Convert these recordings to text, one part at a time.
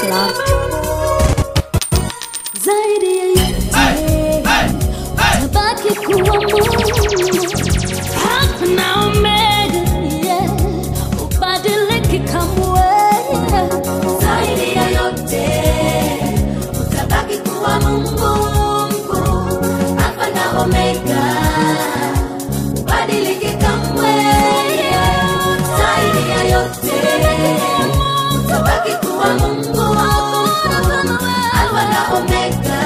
much love. zaidi ya yote tabaki kuwa Mungu Alfa na Omega, yeah. ubadiliki kamwe zaidi ya yote utabaki kuwa Mungu mkuu Alfa na Omega ubadiliki kamwe yeah. zaidi ya yote utabaki kuwa Mungu Alfa na Omega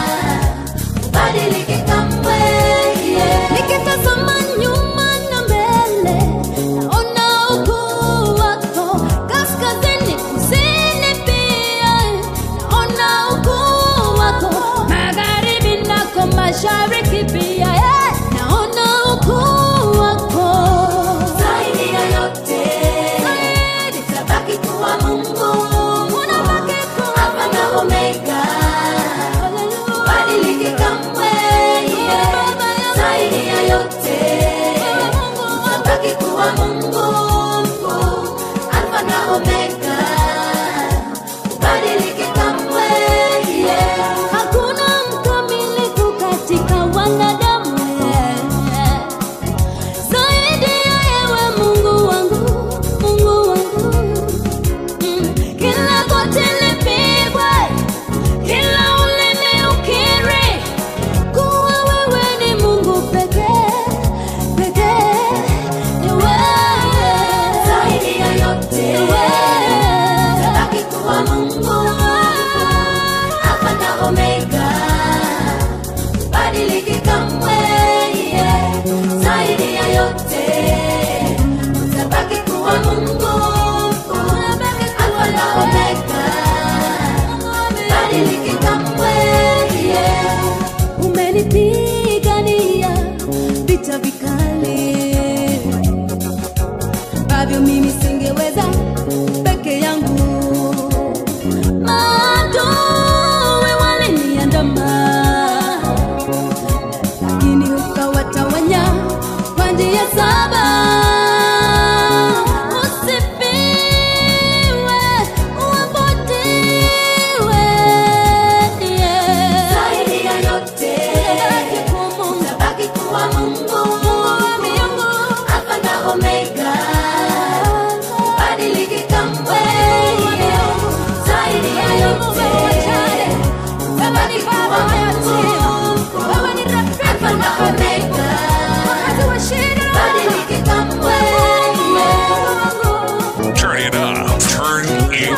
ubadiliki kamwe yeah. nikitazama nyuma na mbele naona ukuu wako kaskazini kusini pia naona ukuu wako magharibi nako mashariki pia yeah. naona ukuu wako zaidi ya yote tabaki kuwa Mungu unabaki kuwa Alfa na Omega badiliki kamwe yeah. zaidi ya yote utabaki kuwa Mungu mkuu Alfa na Omega badiliki kamwe yeah. hakuna mkamilifu katika wanadamu yeah. zaidi ya yewe Mungu wangu Mungu wangu Mm, kila goti lipigwe kila ulimi ukiri kuwa wewe ni Mungu pekee pekee, ni wewe zaidi ya yote, ni wewe tabaki kuwa Mungu Alfa na Omega, badiliki kamwe, yeah. zaidi ya yote utabaki kuwa Mungu Alfa na Omega badiliki kamwe yeah. umenipigania vita vikali ambavyo mimi singeweza peke yangu maadui waliniandama lakini ukawatawanya kwa njia saba usifiwe uabudiwe yeah. zaidi ya yote tabaki kuwa Mungu Alfa na Omega badiliki kamwe yeah. zaidi ya yote tabaki kuwa Mungu Alfa na Omega badiliki kamwe yeah. Turn it up. Turn it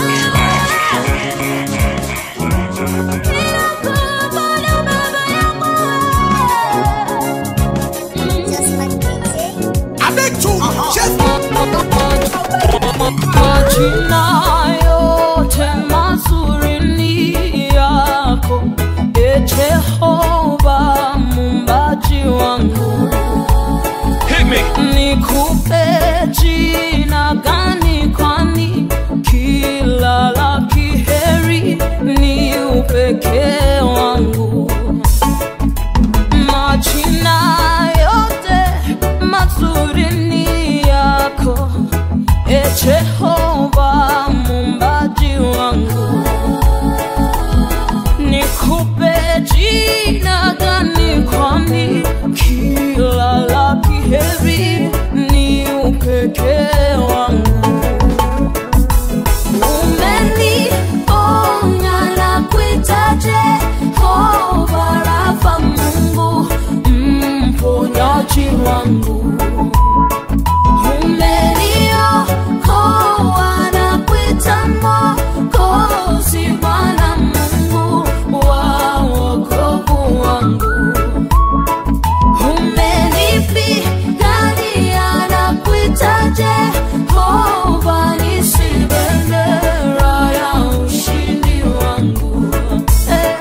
Majina yote mazuri ni yako, e Jehova muumbaji wangu. Hit me. Nikupe jina gani? Kwani kila la kiheri ni upekee wangu. Majina yote mazuri ni yako, e Jehova muumbaji wangu. Nikupe jina gani? Kwani kila la kiheri ni upekee wangu. Umeniponya na kuita Jehova Rafa, Mungu mponyaji wangu. Umeniokoa na kuita Mwokozi, Bwana Mungu wa wokovu wangu. Umenipigania na kuita Jehova nisi bendera ya ushindi wangu. Eh.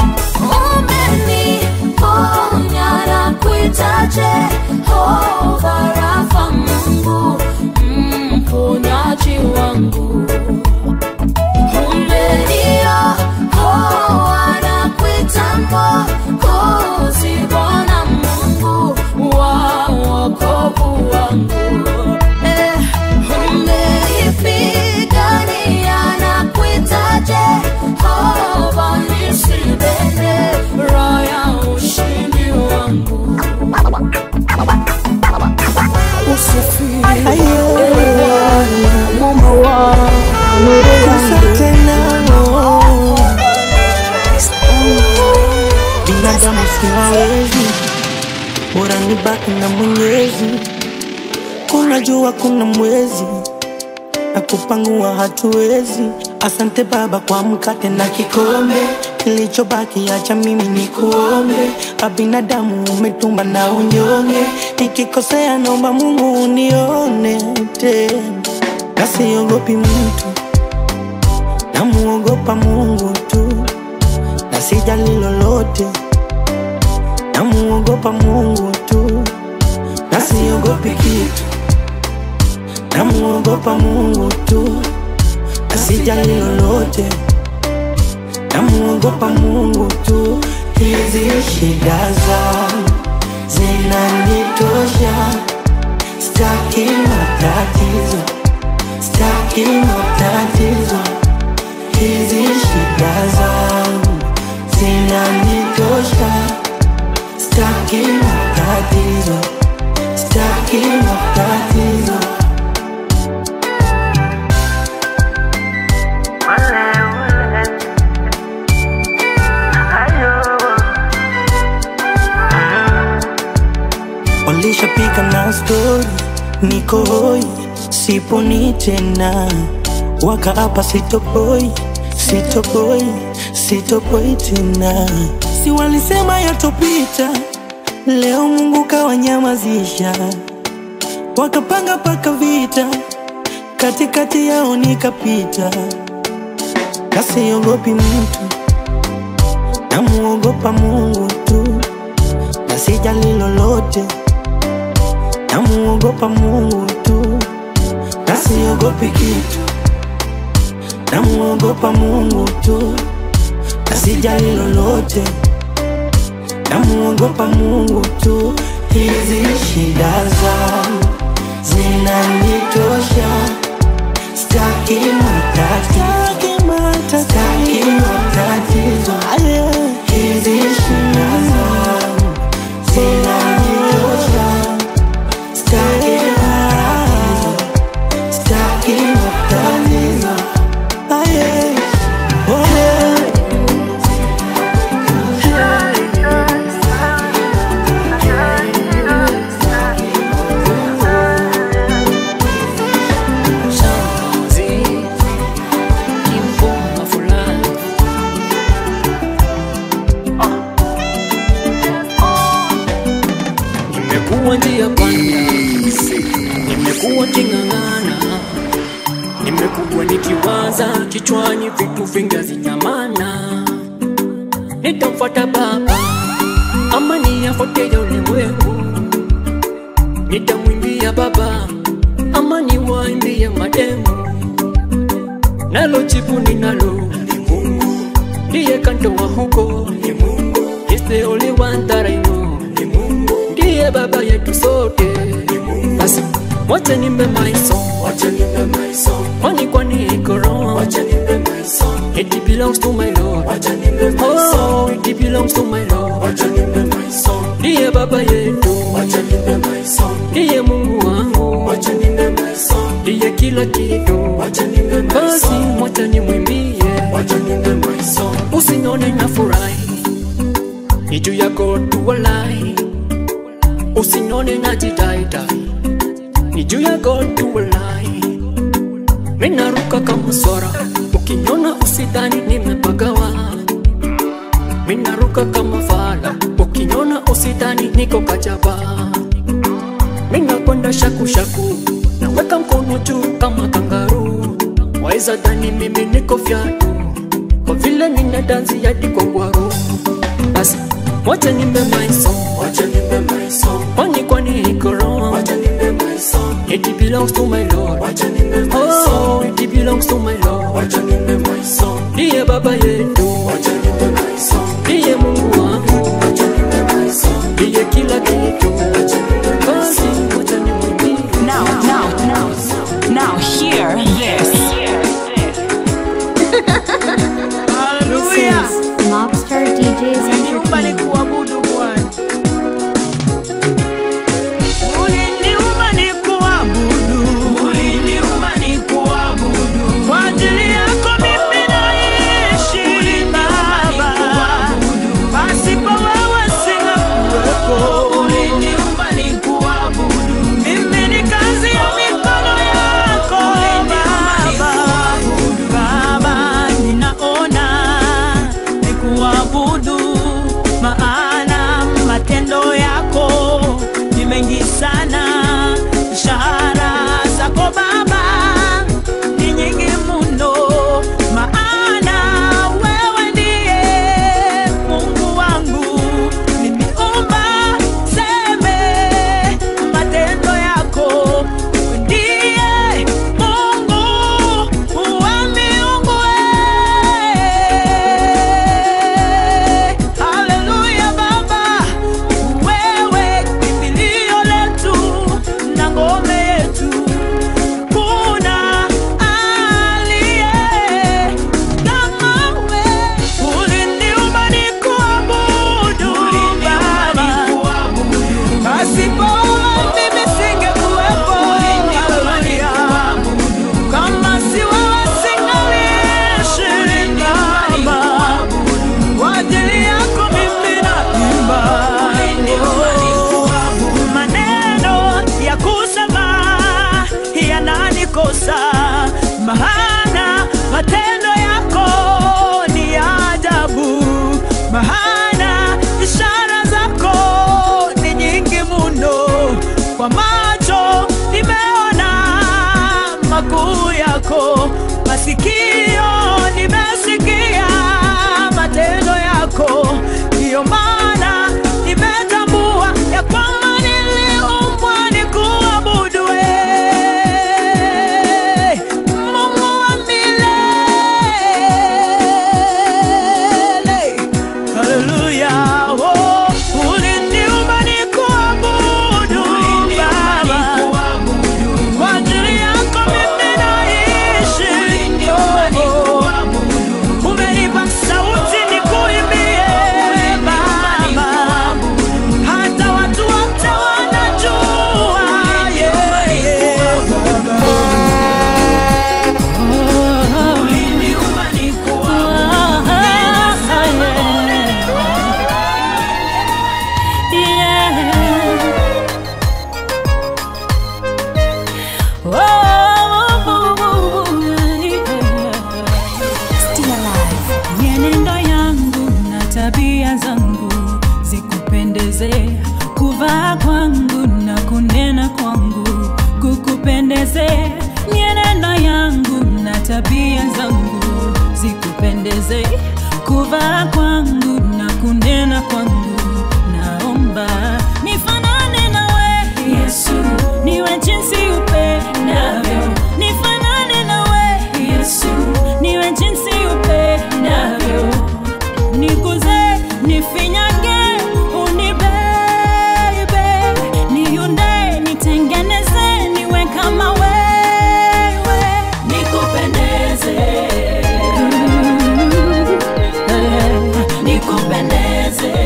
Umeniponya na kuita Jehova Rafa, Mungu mponyaji wangu. Umeniokoa na kuita Mwokozi, Bwana Mungu wa wokovu wangu. Eh, umenipigania na kuita Jehova nisibebe raya ushindi wangu binadamu siwawezi, bora nibaki na Mwenyezi. Kuna jua, kuna mwezi na kupangua hatuwezi. Asante Baba kwa mkate na kikombe, kilichobaki acha mimi ni kuombe. Abinadamu umetumba na unyonge, nikikosea naomba Mungu unione tena, na siogopi mtu, namuogopa Mungu tu na sijali lolote, namuogopa Mungu tu, na siogopi kitu, namuogopa Mungu tu, na sijali lolote, namuogopa Mungu tu. Hizi shida zangu zinanitosha, staki matatizo, staki matatizo hizi shida zangu zinanitosha, staki matatizo, staki matatizo. Walishapiga na stori, niko hoi, siponi tena, wakaapa sitoboi, sitoboi, sitoboi tena. Si walisema yatopita, leo Mungu kawanyamazisha, wakapanga paka vita, katikati yao nikapita, na siogopi mtu, namuogopa Mungu tu, na sijali lolote, namuogopa Mungu tu, na siogopi kitu, namuogopa Mungu tu, na sijali lolote, namuogopa Mungu tu. Hizi shida zangu zinanitosha, staki matatizo, staki matatizo. Hizi shida zangu zinanitosha, staki matatizo, staki matatizo. Aye. Oh, yeah. Shanzi kimboma fulani Nimekuwa njia panda, nimekuwa king'ang'ana, nimekuwa nikiwaza kichwani vitu vingi hazinyamana. Nitamfuata Baba ama niyafuate ya ulimwengu, nitamwimbia Baba ama niwaimbie mademu, nalo jibu ninalo ni Mungu, ndiye kantoa huko ni Mungu, He's the only one that I know ni Mungu, ndiye baba yetu sote ni Mungu. Basi wacha nimbe my song, wacha nimbe my song, kwani kwani iko wrong, wacha nimbe my song, it belongs to my Lord, wacha nimbe my song, oh, it belongs to my Lord, wacha nimbe my song, ndiye baba yetu, wacha nimbe my song, ndiye Mungu wangu, wacha nimbe my song, ndiye kila kitu, wacha nimbe my song, basi wacha nimwimbie, wacha nimbe my song, usinione na furahi ni juu yako tu walai, usinione na jidaitai, ni juu yako tu walai, minaruka kama swara, ukiniona usidhani nimepagawa, minaruka kama fala, ukiniona usidhani niko kajaba, minakwenda shaku shaku, naweka mkono juu kama kangaru, waweza dhani mimi niko fyatu, kwa vile nina dansi hadi kwa ngwaru basi wacha nimbe my song, wacha nimbe my song, kwani kwani iko wrong, wacha nimbe my song, it belongs to my Lord, wacha nimbe my song, oh, it belongs to my Lord, wacha nimbe my song, ndiye baba yetu, wacha nimbe my song, ndiye Mungu wangu, wacha nimbe my song, ndiye kila kitu, wacha nimbe my song, wacha nimwimbie Now, now, now, now, hear this. Hallelujah. sana. Shahara zako Baba ni nyingi mno, maana wewe ndiye Mungu wangu. Nimeomba seme matendo yako, ndiye Mungu wa miungu. eh. Haleluya Baba, wewe kimbilio letu na ngome yetu kuna aliye kama we. Uliniumba nikuabudu Baba, pasipo wewe mimi singekuwepo. Haleluya. Kama si wewe singaliishi Baba, kwa ajili yako mimi naimba. Maneno ya kusema yananikosa, maana matendo yako ni ya ajabu, maana ishara zako ni nyingi mno. Kwa macho nimeona makuu yako, masikio nimesikia matendo yako, ndiyo maana nimetambua ya kwamba niliumbwa nikuabudu wewe, Mungu wa milele. Haleluya, oh, uliniumba nikuabudu Baba. Kwa ajili yako mimi naishi, oh, umenipa sauti nikuimbie Baba, hata watu wote wanajua yeah, yeah. Uliniumba Mienendo yangu na tabia zangu zikupendeze, kuvaa kwangu na kunena kwangu kukupendeze. Mienendo yangu na tabia zangu zikupendeze, kuvaa kwangu na kunena kwangu. Naomba nifanane nawe Yesu, niwe jinsi upendavyo, nifanane nawe Yesu, niwe jinsi upendavyo, nikuze, nifinyage, unibebe, niunde, nitengeneze, niwe kama wewe, nikupendeze, nikupendeze,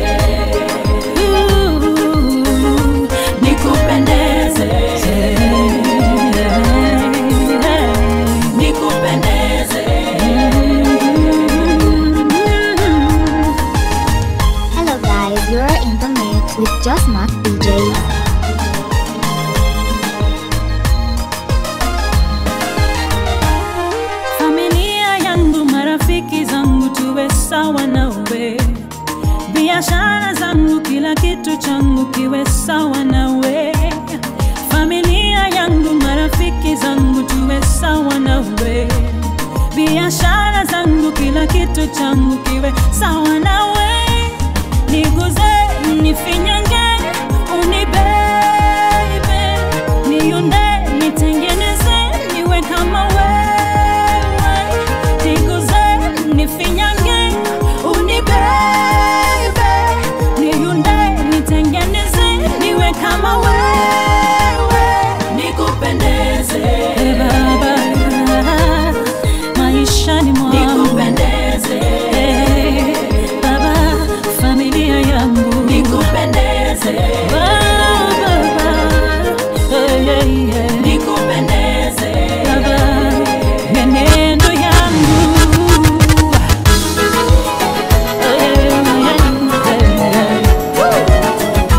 nikupendeze, nikupendeze. Hello guys, you're in the mix with Just Mark DJ. familia yangu, marafiki zangu, tuwe sawa nawe, biashara zangu, kila kitu changu kiwe sawa nawe, familia yangu, marafiki zangu, tuwe sawa nawe, biashara zangu, kila kitu changu kiwe sawa nawe, niguze, nifinyange, unibebe, niunde, nitengeneze, niwe kama wewe, niguze, nifinyange, unibebe, niunde, nitengeneze, niwe kama wewe, nikupendeze Baba, maishani mwangu nikupendeze Baba, familia yangu nikupendeze Baba, hey, hey, hey. nikupendeze Baba, menendo yangu Hey, hey, hey, hey.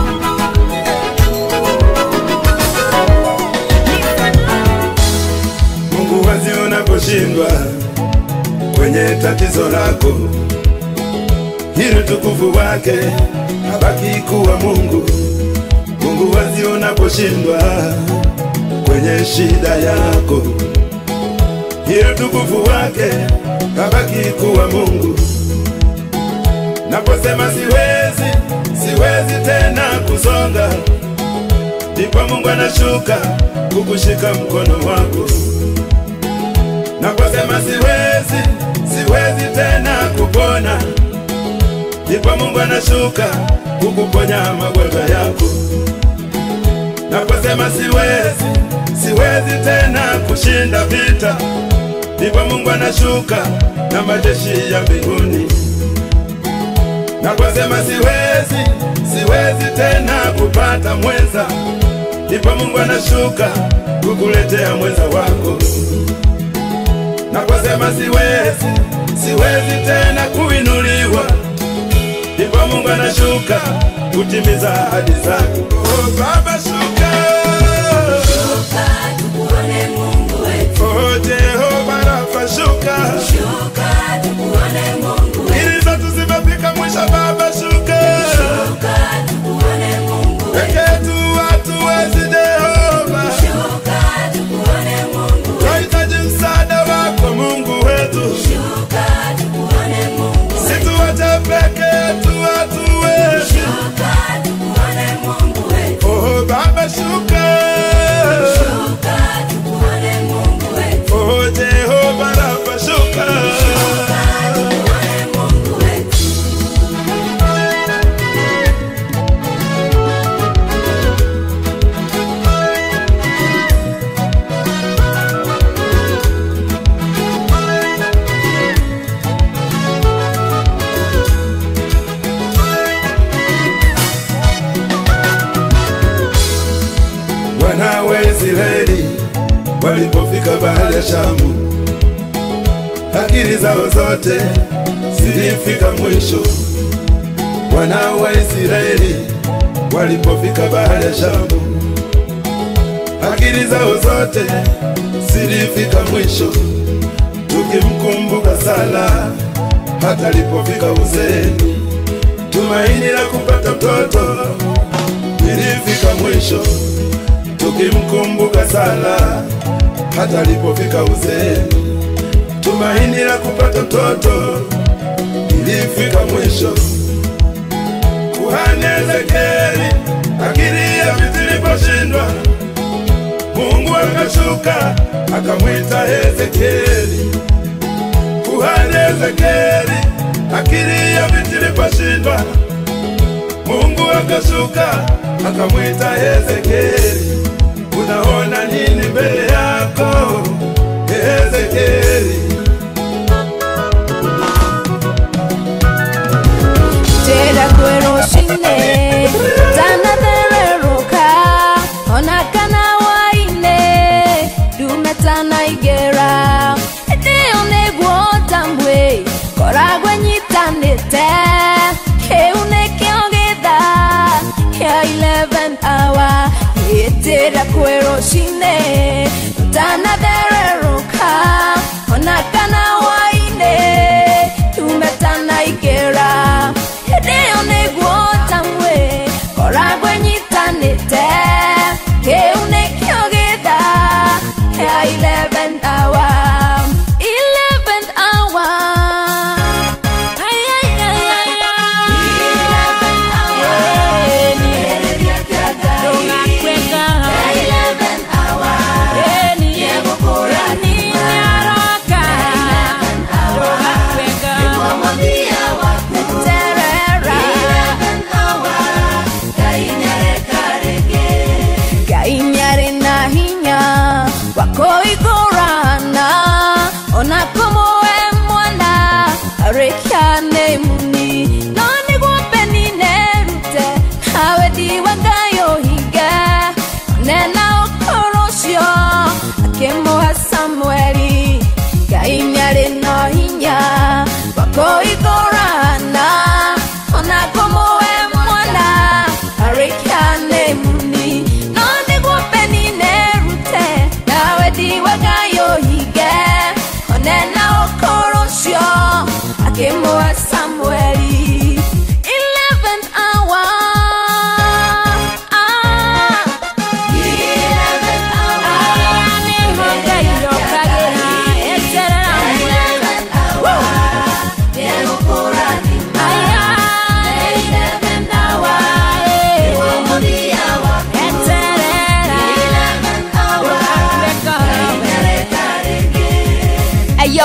Mungu wazi unaposhindwa kwenye tatizo lako, ili tukufu wake abaki kuwa Mungu. Mungu wazi unaposhindwa kwenye shida yako, ili utukufu wake kabaki kuwa Mungu. Naposema siwezi, siwezi tena kusonga, ndipo Mungu anashuka kukushika mkono wako. Naposema siwezi, siwezi tena kupona, ndipo Mungu anashuka kukuponya magonjwa yako. Naposema siwezi, siwezi tena kushinda vita, ndipo Mungu anashuka na majeshi ya mbinguni. Naposema siwezi, siwezi tena kupata mwenza, ndipo Mungu anashuka kukuletea mwenza wako. Naposema siwezi, siwezi tena kuinuliwa, ndipo Mungu anashuka kutimiza ahadi zake. Oh, Baba shuka, Shuka tukuone Mungu wetu. oh Jehova Rafa shuka, Shuka tukuone Mungu wetu. ili zetu zimefika mwisho. Baba shuka, Shuka tukuone Mungu wetu. peke yetu hatuwezi Jehova, Shuka tukuone Mungu wetu. tunahitaji msaada wako Mungu wetu, Shuka tukuone Mungu wetu. situache peke yetu hatuwezi. Shuka tukuone Mungu wetu. Oh Baba shuka, Shuka tukuone Mungu wetu. oh Jehova Rafa shuka. Tukuone Mungu wetu. Wana wa Israeli walipofika bahari ya Shamu, akili zao zote zilifika mwisho. Wana wa Israeli walipofika bahari ya Shamu, akili zao zote zilifika mwisho. Tukimkumbuka Sala hata alipofika uzeeni, tumaini la kupata mtoto lilifika mwisho tukimkumbuka Sala hata alipofika uzeeni, tumaini la kupata mtoto ilifika mwisho. Kuhani Ezekieli akili ya vitu iliposhindwa, Mungu akashuka akamwita Ezekieli. Kuhani Ezekieli akili ya vitu iliposhindwa, Mungu akashuka akamwita Ezekieli. Unaona nini mbele yako Ezekieli? Tera kweroshine tanathererũka ona kana waine ndumetana igera ĩndĩyo nĩguo tambwe koragwo nyitanĩte kĩu nĩkĩo gĩtha kĩa 11 hour gĩtĩra kweroshine tanathererũka ona kana waine tumetana igera hĩndĩyo nĩguo tamwe koragwo nyitanĩte kĩu nĩkĩo gĩtha kĩa 11 hour 11 hour Ay, ay, ay, ay, ay. 11 hour. Eni, eni, nyaraka. Terera. Ngai nĩarĩ na hinya wa kũigũrana ona kũmũwe mwana arĩkia nĩ muni no nĩguo peni nerute hawe ndiwa Ngai ũhinge nena ũkũrũ ũcio akĩmũha Samweli Ngai nĩarĩ na hinya wa kũigũrana ona kũmũwe mwana arĩkia nĩ muni no nĩguo peni nerute nawe ndiwa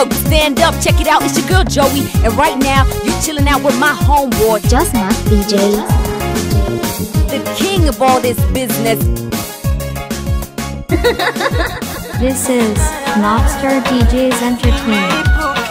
Yo, stand up, check it out. It's your girl Joey, and right now you chilling out with my homeboy, Just Mark DJs. the king of all this business. This is Mobster DJs Entertainment.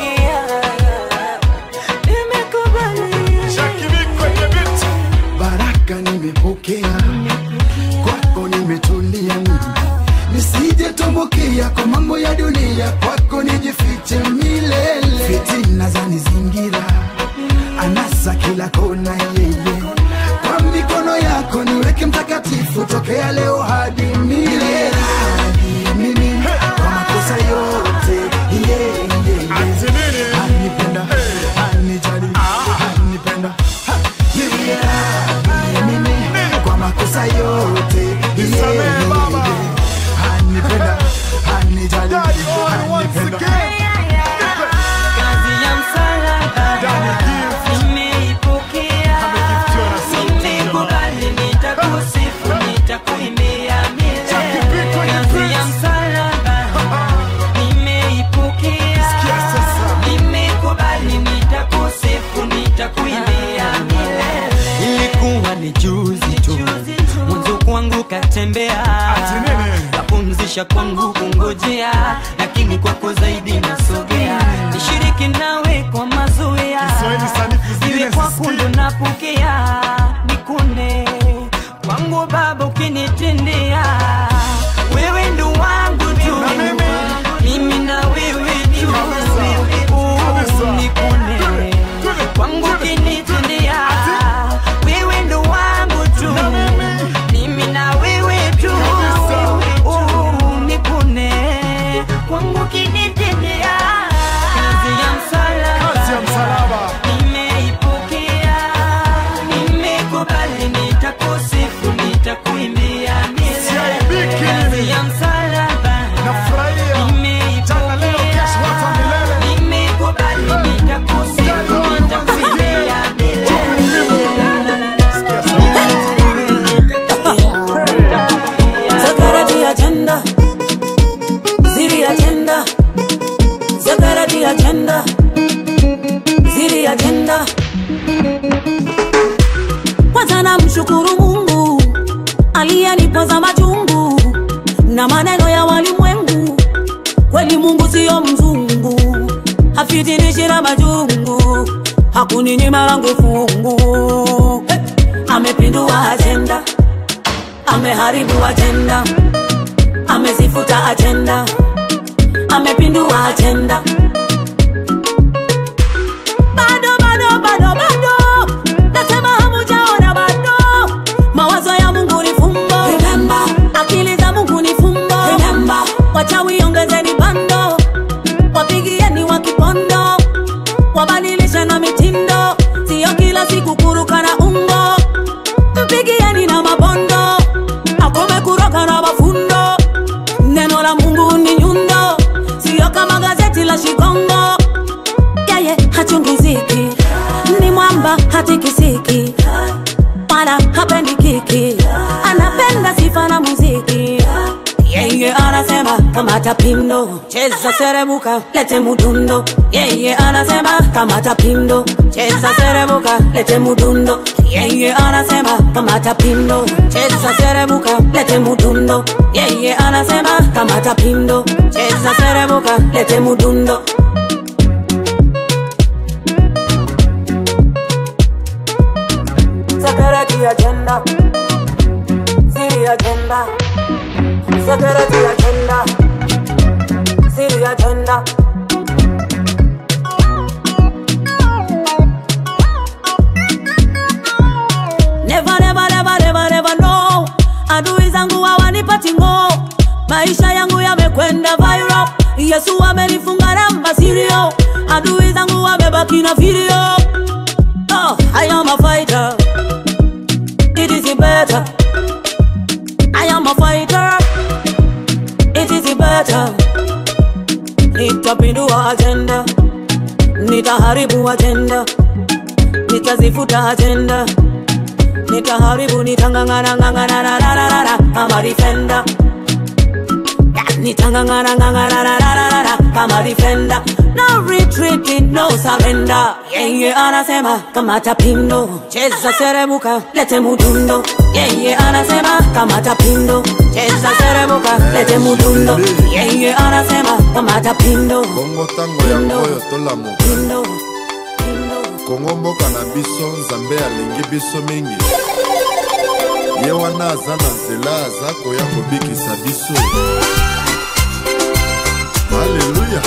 baraka nimepokea kwako nimetulia mimi nisije tumbukia kwa mambo ya dunia kwako nijifiche milele fitina za nizingira anasa kila kona yeye kwa mikono yako niweke mtakatifu tokea leo hadi milele hadi mimi kwa makosa yote yeah, yeah, yeah. anipenda anijali anipenda ha, yeah, mimi kwa makosa yote yeah, yeah, yeah. anipenda anijali anipenda Kazi ya msalaba nimeipokea, nimekubali, nitakusifu, nitakuimbia milele. Kazi ya msalaba nimeipokea, nimekubali, nitakusifu, nitakuimbia milele. Ilikuwa ni juzi tu mwanzo kwangu katembea, kapumzisha kwangu kungojea, lakini kwako zaidi nasogea, nishiriki nawe kwa mazoea, iwe kwako ndo napokea, nikune kwangu Baba ukinitendea, wewe ndo wangu tu, mimi na wewe tu, Oh, nikune kwangu ukinitendea, wewe ndo wangu tu, mimi na wewe tu, Oh, nikune kwangu ukinitendea, kazi ya msalaba nimeipokea, nimekubali, nitakusifu, nitakuimbia milele. Kazi ya msalaba nimeipokea, nimekubali, nitakusifu, nitakuimbia Security agenda. Ziri agenda. Security agenda. Ziri agenda. Kwanza namshukuru Mungu aliyenipoza machungu na maneno ya walimwengu. Kweli Mungu siyo mzungu, hafitinishi na majungu, hakuninyima langu fungu. Hey! Amepindua ajenda ameharibu ajenda, amezifuta ajenda, amepindua ajenda. Bado bado bado bado, nasema hamujaona bado. Mawazo ya Mungu ni fumbo, remember. Akili za Mungu ni fumbo, remember. Wachawi ongezeni bando, wapigieni wa kipondo, wabadilishe na mitindo, sio kila siku kuruka na ungo mpigieni na mabondo akome kuroka na mafundo neno la mungu ni nyundo sio kama gazeti la shikongo yeye hachungiziki ni mwamba hatikisiki wala hapendi kiki anapenda sifa na muziki yeye anasema kamata pindo cheza serebuka lete mudundo yeye anasema kamata pindo cheza serebuka lete mudundo yeye anasema kamata pindo cheza serebuka lete mudundo yeye anasema kamata pindo cheza serebuka lete mudundo Security agenda, city agenda, security agenda, city agenda. Never, never, never, never, never, no. Adui zangu hawanipati ngo, maisha yangu yamekwenda viral. Yesu amenifunga namba sirio, adui zangu wamebaki na video. Oh, I am a fighter. It is better. I am a fighter. It is better. Nitapindua agenda, nitaharibu agenda, nitazifuta agenda, nitaharibu, nitangangana ngangana na na na na na. I'm a defender. nitangangana kama defender no retreating no surrender yeye anasema kamata pindo cheza seremuka lete mudundo yeye anasema kamata pindo cheza seremuka lete mudundo yeye anasema kamata pindo bongo ntango ya oyo tolamuka kongo mboka na biso nzambe alingi biso mingi ye wana aza na nzela aza koya kobikisa biso aleluya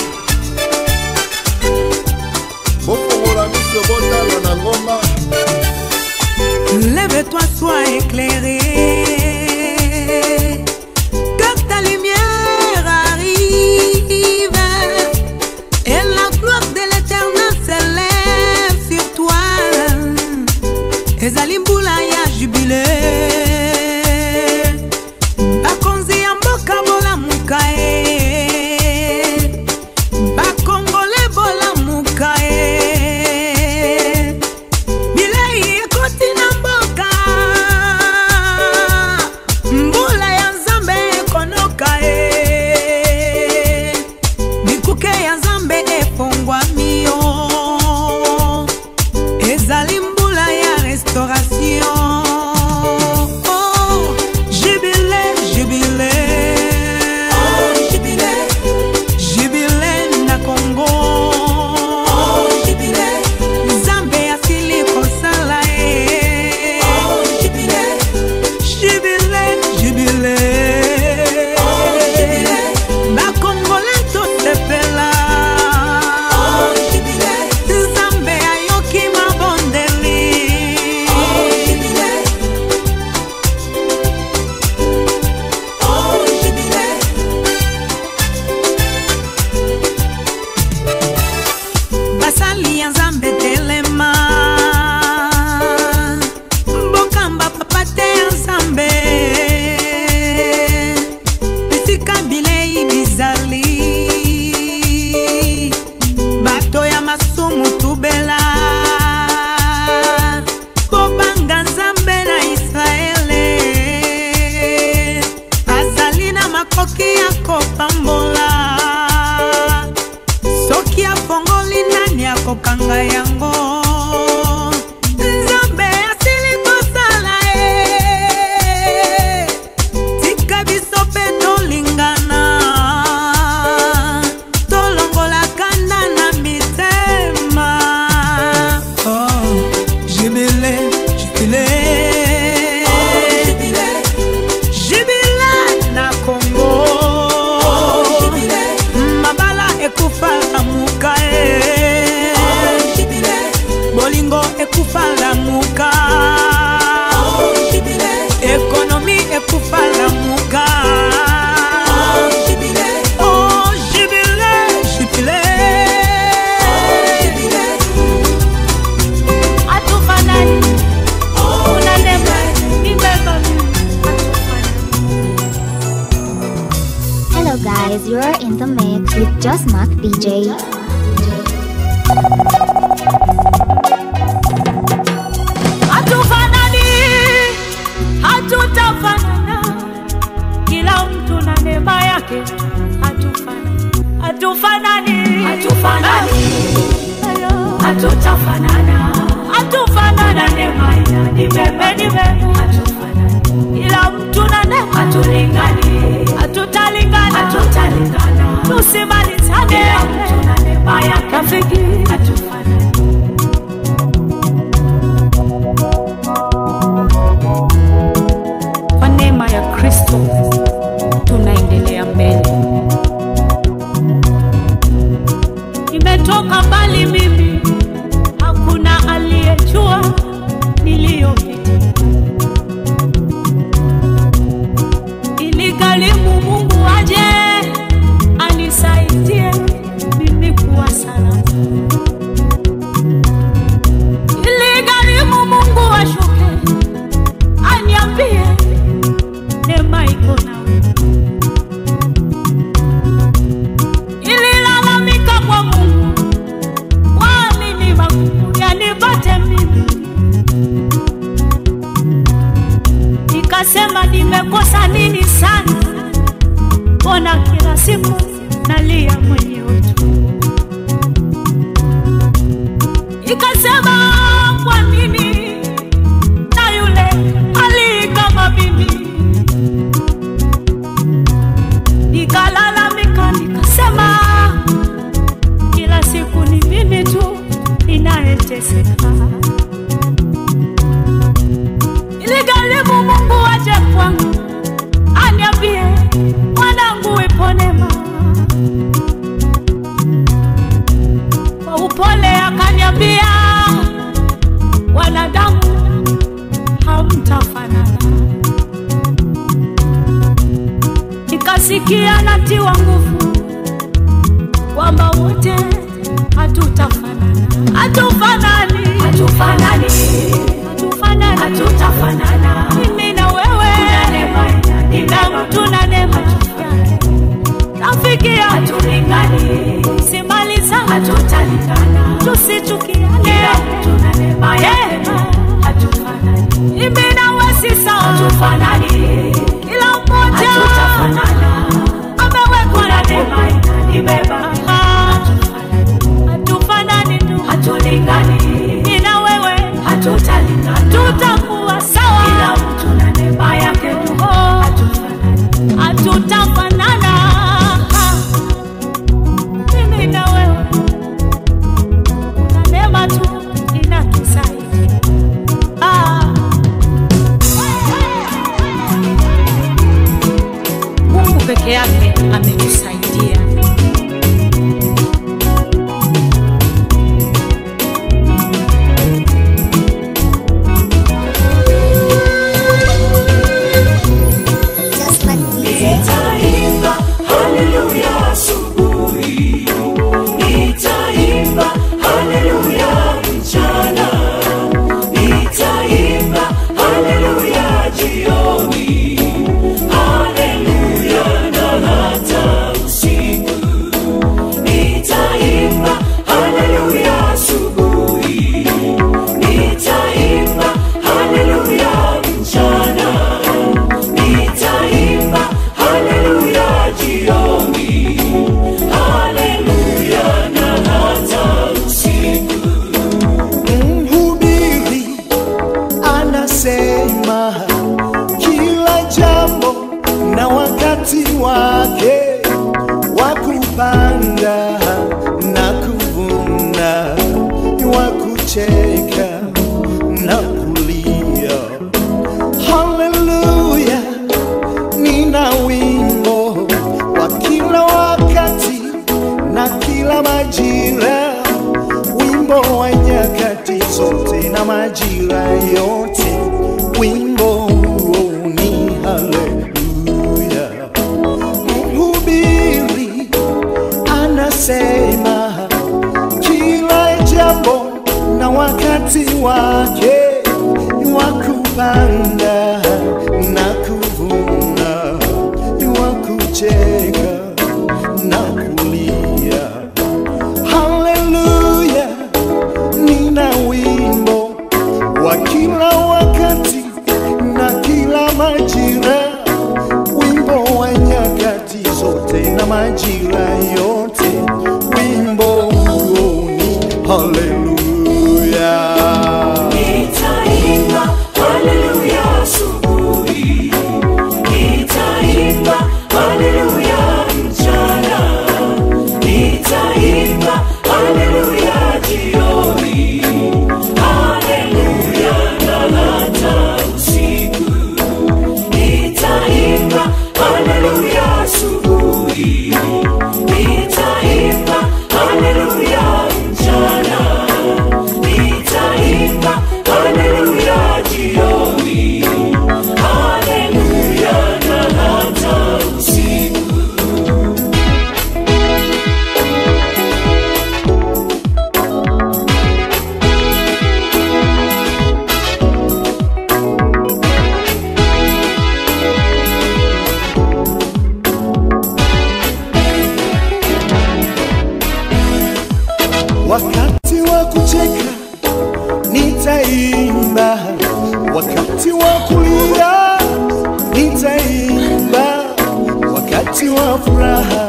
bofongola miso botala na ngomba Lève-toi, sois éclairé. Que ta lumière arrive. Et la gloire de l'éternel s'élève sur toi. ezali mbula ya jubile bakonzi ya mboka bolamuka e bakongole bolamuka e bilei ekoti na mboka mbula ya nzambe ekonoka e bikuke ya nzambe efongwami yo ezali mbula ya restauration Oh, jubile jubile jubile na kongo nzambe asili kosala ye jubile jubile bakongole tosepela nzambe ayoki mabondeli basali ya nzambe telema mbokamba papa te ya nzambe esika bilei bizali bato ya masumu tubela kobanga nzambe na israele azali na makoki ya kopambola soki afongoli nani akokanga yango nzambe asili kosala e tika biso mpe tolingana tolongola kanda na mitema oh, jibile jibile jibile na kongo mabala ekufa lamuka e bolingo ekufa lamuka ekonomi ekufa lamuka Oh, jibile, jibile. Hatufanani. Una neema, nimebeba Hello guys, you're in the mix with Just Mark DJ. hatufanani hatutafanana kila mtu na neema yake hatufanani hatufanani hatufanani hatutafanana hatufanana neema ina ni bebe ni bebe hatufanani kila mtu na neema hatulingani hatutalingana hatutalingana tusimalizane kila mtu na neema yake rafiki hatufanani kwa neema ya kristo tunaendelea mbele nimetoka mbali mimi hakuna aliyejua niliyopita iligharimu mungu aje anisaidie mimi kuwa salama iligharimu mungu ashuke aniambie neema iko nawe ililalamika kwa mungu kwani ni magumu yanipate mimi nikasema nimekosa nini sana mbona siku nalia mwenyewe tu ikasema kwa nini na yule ali kama mimi nikalalamika nikasema kila siku ni mimi tu ninayeteseka iligharimu mungu aje kwangu aniambie mwanangu iponema kwa upole akaniambia wanadamu hamtafanana nikasikia natiwa nguvu kwamba wote hatutafanana hatufanani hatufanani hatufanani hatutafanana mimi na wewe ina mtu na neema rafiki ya hatulingani simaliza hatutalingana tusichukiane tuna neema yema hatufanani mimi na wewe si sawa hatufanani kila mmoja hatutafanana amewekwa na neema inanibeba hatufanani tu hatulingani mimi na wewe hatutalingana tutakuwa sawa kila mtu na neema yake tu hatutafanana mimi na wewe na neema tu inatusaidia ah. mungu peke yake ametusaidia Nitaimba haleluya asubuhi, nitaimba haleluya mchana, nitaimba haleluya jioni, haleluya na hata usiku. Nitaimba haleluya asubuhi, nitaimba haleluya mchana, nitaimba haleluya jioni, haleluya na hata usiku. Mhubiri anasema kila jambo na wakati wake wa kupanda na kuvuna, wa kucheka na kulia. Haleluya, nina wimbo wa kila wakati na kila majira wimbo wa nyakati zote na majira yote, wimbo huo ni haleluya. Mhubiri anasema kila jambo na wakati wake wa kupanda na kuvuna, wa kucheka na kulia. Haleluya, nina wimbo wa kila wakati na kila majira, wimbo wa nyakati zote na majira yote, wimbo huo ni haleluya. Nitaimba haleluya asubuhi, nitaimba haleluya mchana, nitaimba haleluya jioni, haleluya na hata usiku. Nitaimba haleluya asubuhi, nitaimba wakati wa furaha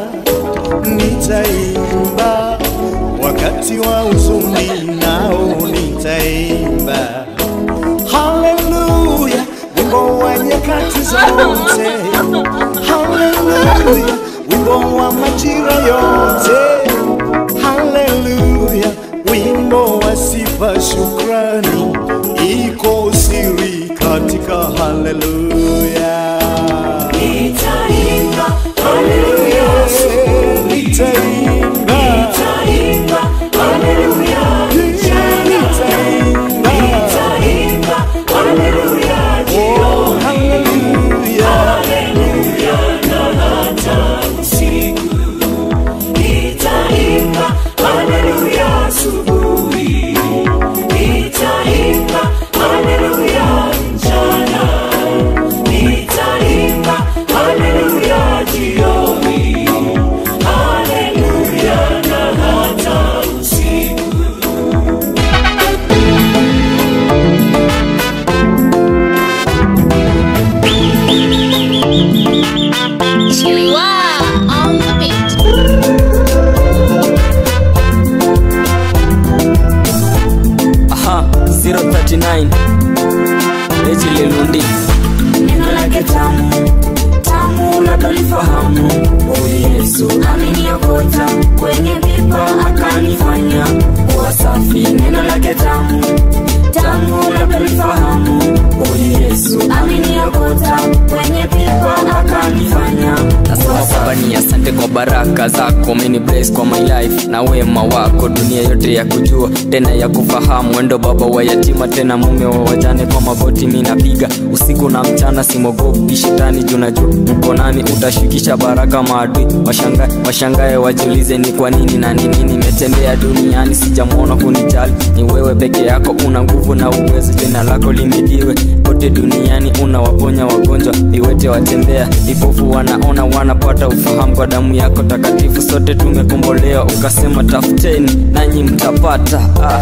nitaimba, wakati wa huzuni nao nitaimba. Haleluya, wimbo wa nyakati zote. Haleluya, wimbo wa majira yote. Haleluya, wimbo wa sifa, shukrani, iko siri katika haleluya. Nitaimba haleluya, nitaimba, nitaimba haleluya, nitaimba, nitaimba haleluya, jioni haleluya, na hata usiku. Nitaimba haleluya asubuhi, nitaimba haleluya mchana, nitaimba haleluya jioni, haleluya na hata usiku. on the beat. aha 039 Rachel Lelundi neno lake tamu tamu labdolifahamu huyu yesu ameniokota kwenye pipa akanifanya kuwa safi neno lake tamu tamu labdolifahamu huyu yesu ameniokota kwenye pipa akanifanya kuwa Baba ni asante kwa baraka zako umeni bless kwa my life na wema wako dunia yote ya kujua tena ya kufahamu wendo baba wa yatima tena mume wa wajane kwa magoti mi napiga usiku na mchana simogopi shetani juu najua uko nami utashukisha baraka maadui washangae washangae wajiulize ni kwa nini na nini nimetembea duniani sijamwona kunijali ni wewe peke yako una nguvu na uwezo jina lako limidiwe kote duniani unawaponya wagonjwa viwete watembea vipofu wanaona wanapata ufahamu kwa damu yako takatifu sote tumekombolewa ukasema tafuteni nanyi mtapata ah.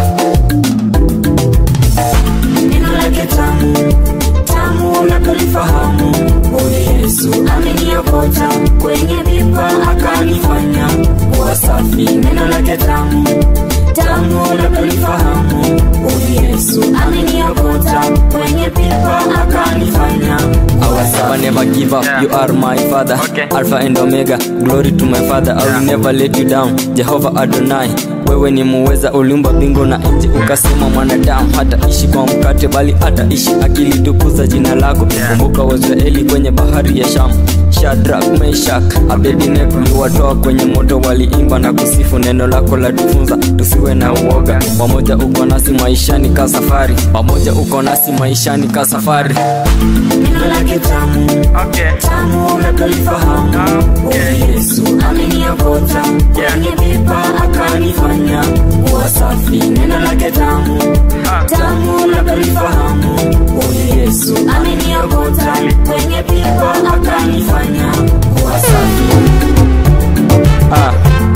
neno lake tamu tamu labdolifahamu huyu yesu ameniokota kwenye pipa akanifanya kuwa safi neno lake tamu tamu labdolifahamu huyu yesu ameniokota kwenye pipa akanifanya I will never give up. You are my father, Alpha and Omega. Glory to my father. I will never let you down. Jehovah Adonai, wewe ni muweza, uliumba mbingu na nchi, ukasema mwanadamu hata ishi kwa mkate, bali hata ishi akilitukuza jina lako. Kumbuka Waisraeli kwenye bahari ya Shamu. Shadrach, Meshach, Abednego uliwatoa kwenye moto, waliimba na kusifu. Neno lako la tufunza tusiwe na uoga. Pamoja uko nasi maishani ka safari, pamoja uko nasi maishani ka safari. neno lake tamu tamu labdolifahamu huyu yesu ameniokota kwenye pipa akanifanya kuwa safi neno lake tamu tamu labdolifahamu huyu yesu ameniokota kwenye pipa akanifanya kuwa safi ah.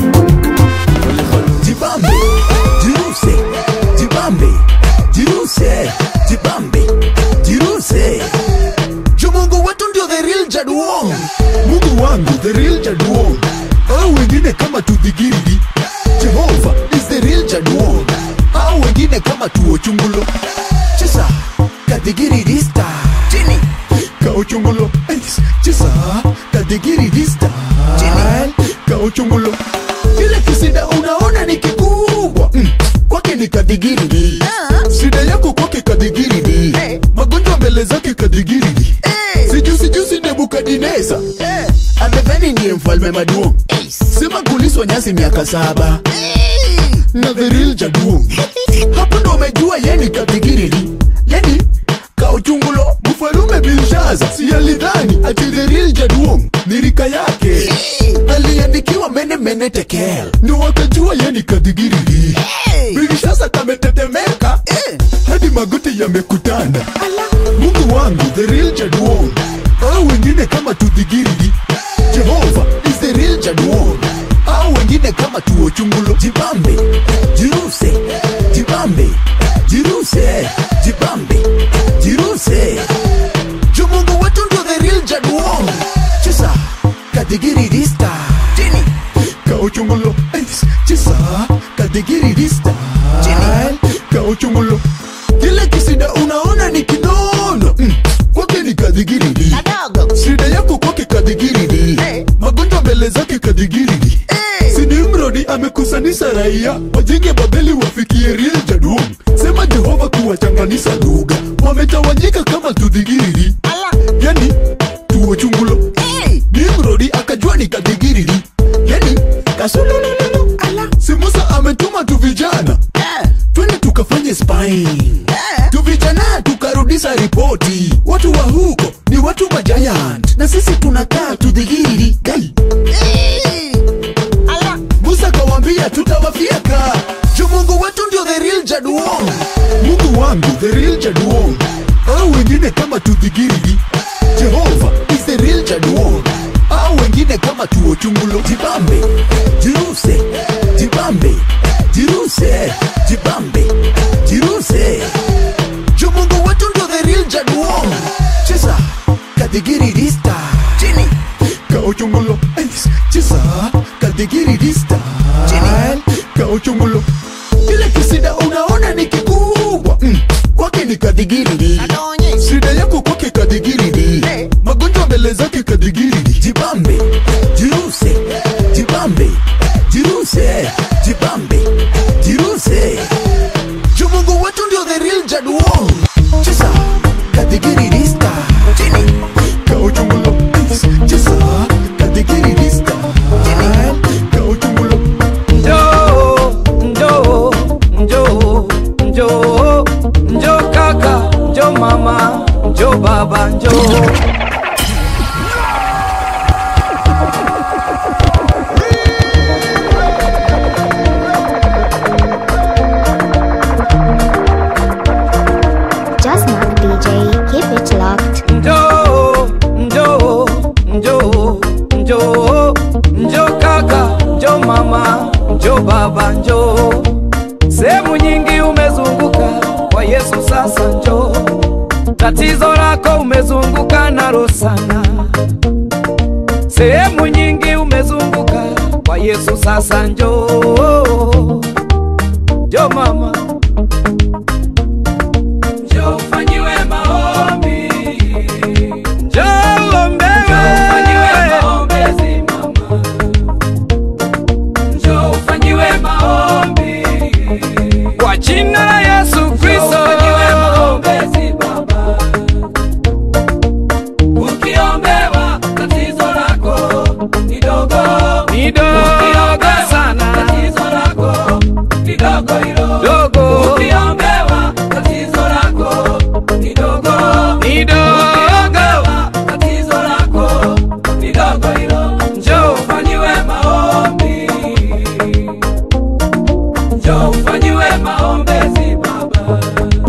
Jibambe, jiruse, jibambe, jiruse, jibambe, jiruse. Juu Mungu wetu ndio the real Jaduong. Mungu wangu the real Jaduong. Au wengine kama tudhigiri. Jehova is the real Jaduong. Au wengine kama tuochungulo. Chesa, kadigiri dista. Chini. Kauchungulo. Ais, Chesa, kadigiri dista. Chini. Kauchungulo. Kile kisida unaona ni kikubwa mm. kwake ni kadigiridi shida yako kwake kadigiridi magonjwa mbele zake kadigiridi sijusi jusi nebukadineza amedhani ndiye mfalme maduong sema kuliswa nyasi miaka saba na the real jaduong hapo ndo umejua yeni kadigiridi yani kauchungulo mfalume bilshaza si alidhani ati the real jaduong ni rika yake aliandikiwa mene mene tekel ndo wakajua yeni kadigiridi bilshaza kametetemeka hadi magoti yamekutana mungu wangu the real jaduong au wengine kama tudhigiridi jehova is the real jaduong au wengine kama tuochungulo jibambe jiruse jibambe jiruse jibambe jiruse juu mungu wetu ndio the real jaduong chesa kadigirigista chini kauchungulo Ais, chisa kadigirigista chini kauchungulo kile kisida unaona ni kinono mm. kwake ni kadigiridi shida yako kwake kadigiridi magonjwa mbele zake kadigiridi sinimrodi amekusanisha raia wajenge babeli wafikie real jadum sema jehova kuwachanganisha lugha wametawanyika kama tudhigiriri yani tuo chungulo nimrodi akajua ni kadigiriri yani kasulululu ala si musa ametuma tu vijana twende tukafanye spine tu vijana tukarudisha ripoti watu wa huko ni watu majayant na sisi tunakaa tudhigiriri gai musa kawambia tutawafyeka juu mungu wetu ndio the real jaduong mungu wangu the real jaduong au wengine kama tudhigiriri jehova is the real jaduong au wengine kama tuochungulo jibambe jiruse jibambe jiruse jibambe jiruse juu mungu wetu ndio the real jaduong cheza kadigirigista chini kauchungulo Ais, cheza kadigirigista chini kauchungulo kile kisida unaona ni kikubwa mm. kwake ni kadigiridi shida yako kwake kadigiridi magonjwa mbele zake kadigiridi jibambe jiruse jibambe jiruse jibambe jiruse juu mungu wetu ndio the real jaduong cheza kadigirigista chini kauchungulo Ais, cheza kadigirigista chini kauchungulo njoo njoo njoo njoo njoo kaka njoo mama njoo baba njoo Just Mark DJ, keep it locked. njoo njoo njoo njoo njoo kaka njoo mama njoo baba njoo sehemu nyingi umezunguka kwa yesu sasa njoo tatizo lako umezunguka nalo sana sehemu nyingi umezunguka kwa yesu sasa njoo njoo mama njoo ufanyiwe maombi njoo ombewe maombezi mama njoo ufanyiwe maombi kwa jina la Yesu Kristo maombezi baba ukiombewa tatizo lako ni dogo ni dogo sana tatizo lako ni dogo hilo dogo ukiombewa tatizo lako ni dogo ni dogo tatizo lako ni dogo hilo njoo ufanyiwe maombi njoo ufanyiwe maombezi baba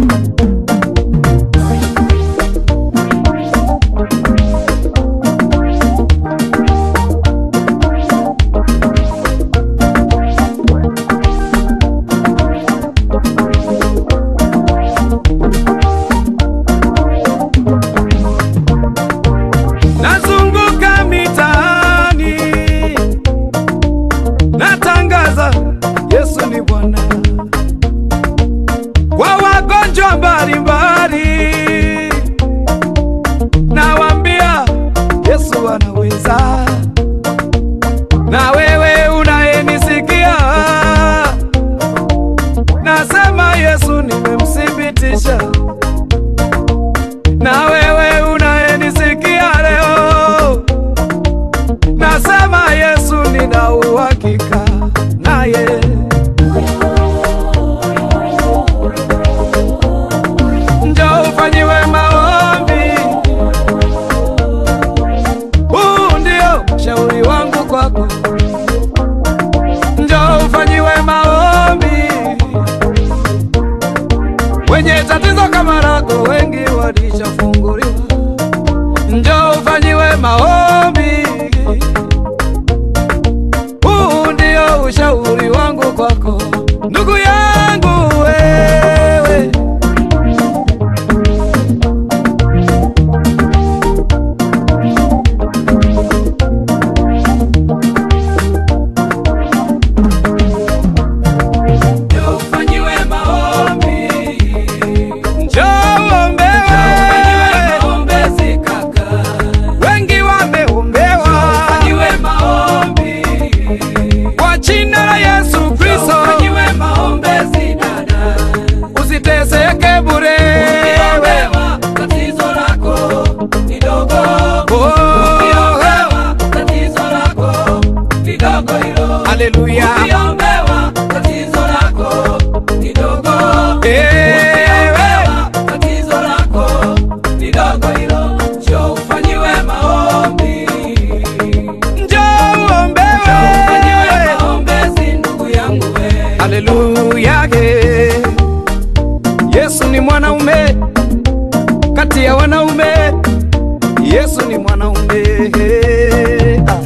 nazunguka mitaani natangaza yesu ni bwana kwa wagonjwa mbalimbali nawambia yesu anaweza na wewe unayenisikia nasema yesu nimemthibitisha na wewe unayenisikia leo nasema yesu nina uhakika naye njoo ufanyiwe maombi huu ndio shauri wangu kwako njoo ufanyiwe maombi wenye tatizo kama lako wengi walishafunguliwa njoo ufanyiwe maombi huu ndio ushauri wangu kwako ndugu yangu wewe haleluya Ukiombewa tatizo lako kidogo. Ukiombewa tatizo lako kidogo hilo, njoo ufanyiwe maombi. njoo uombewe Ufanyiwe maombezi ndugu yangu we. haleluya ye. yesu ni mwanaume kati ya wanaume yesu ni mwanaume Ah.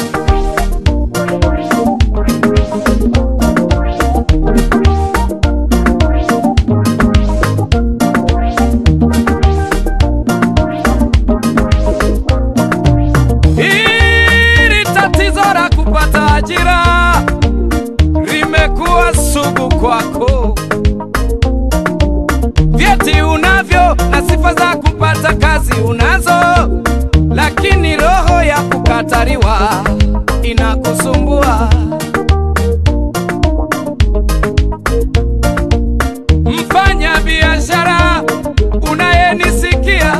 Hili tatizo la kupata ajira limekuwa sugu kwako. Vyeti unavyo na sifa za kupata kazi unazo, lakini roho ya kukataliwa inakusumbua. Mfanya biashara unayenisikia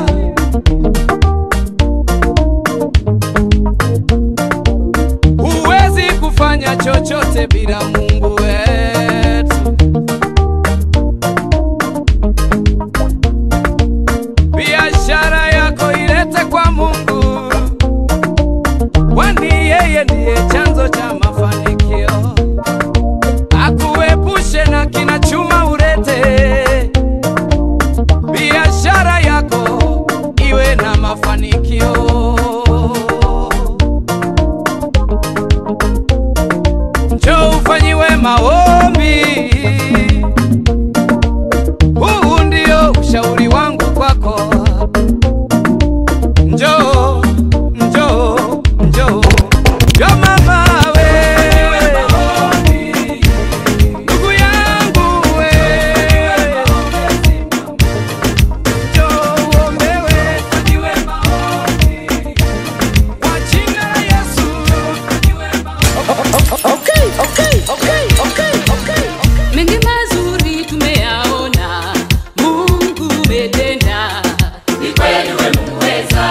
huwezi kufanya chochote bila Mungu wetu. Biashara yako ilete kwa Mungu, kwani yeye ndiye chanzo cha mafanikio. Akuepushe na kina chuma urete, biashara yako iwe na mafanikio. njoo ufanyiwe maombi. Huu ndio ushauri wangu kwako, njoo njoo njoo njoo mama we, ndugu yangu we, njoo uombewe, fanyiwe maombi kwa jina la Yesu. Okay, okay, okay, okay, okay. mengi mazuri tumeyaona mungu umetenda Ni kweli wewe muweza.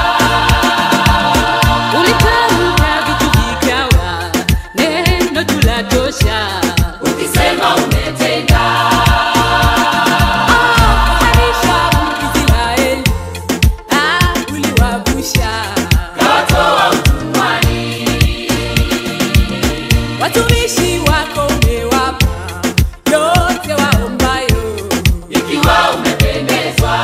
ulitamka vitu vikawa neno tulatosha Ukisema umetenda. Harisha Israeli, ah, uliwavusha Kawatoa utumwani. watumishi wako umewapa yote waombayo Ikiwa umependezwa.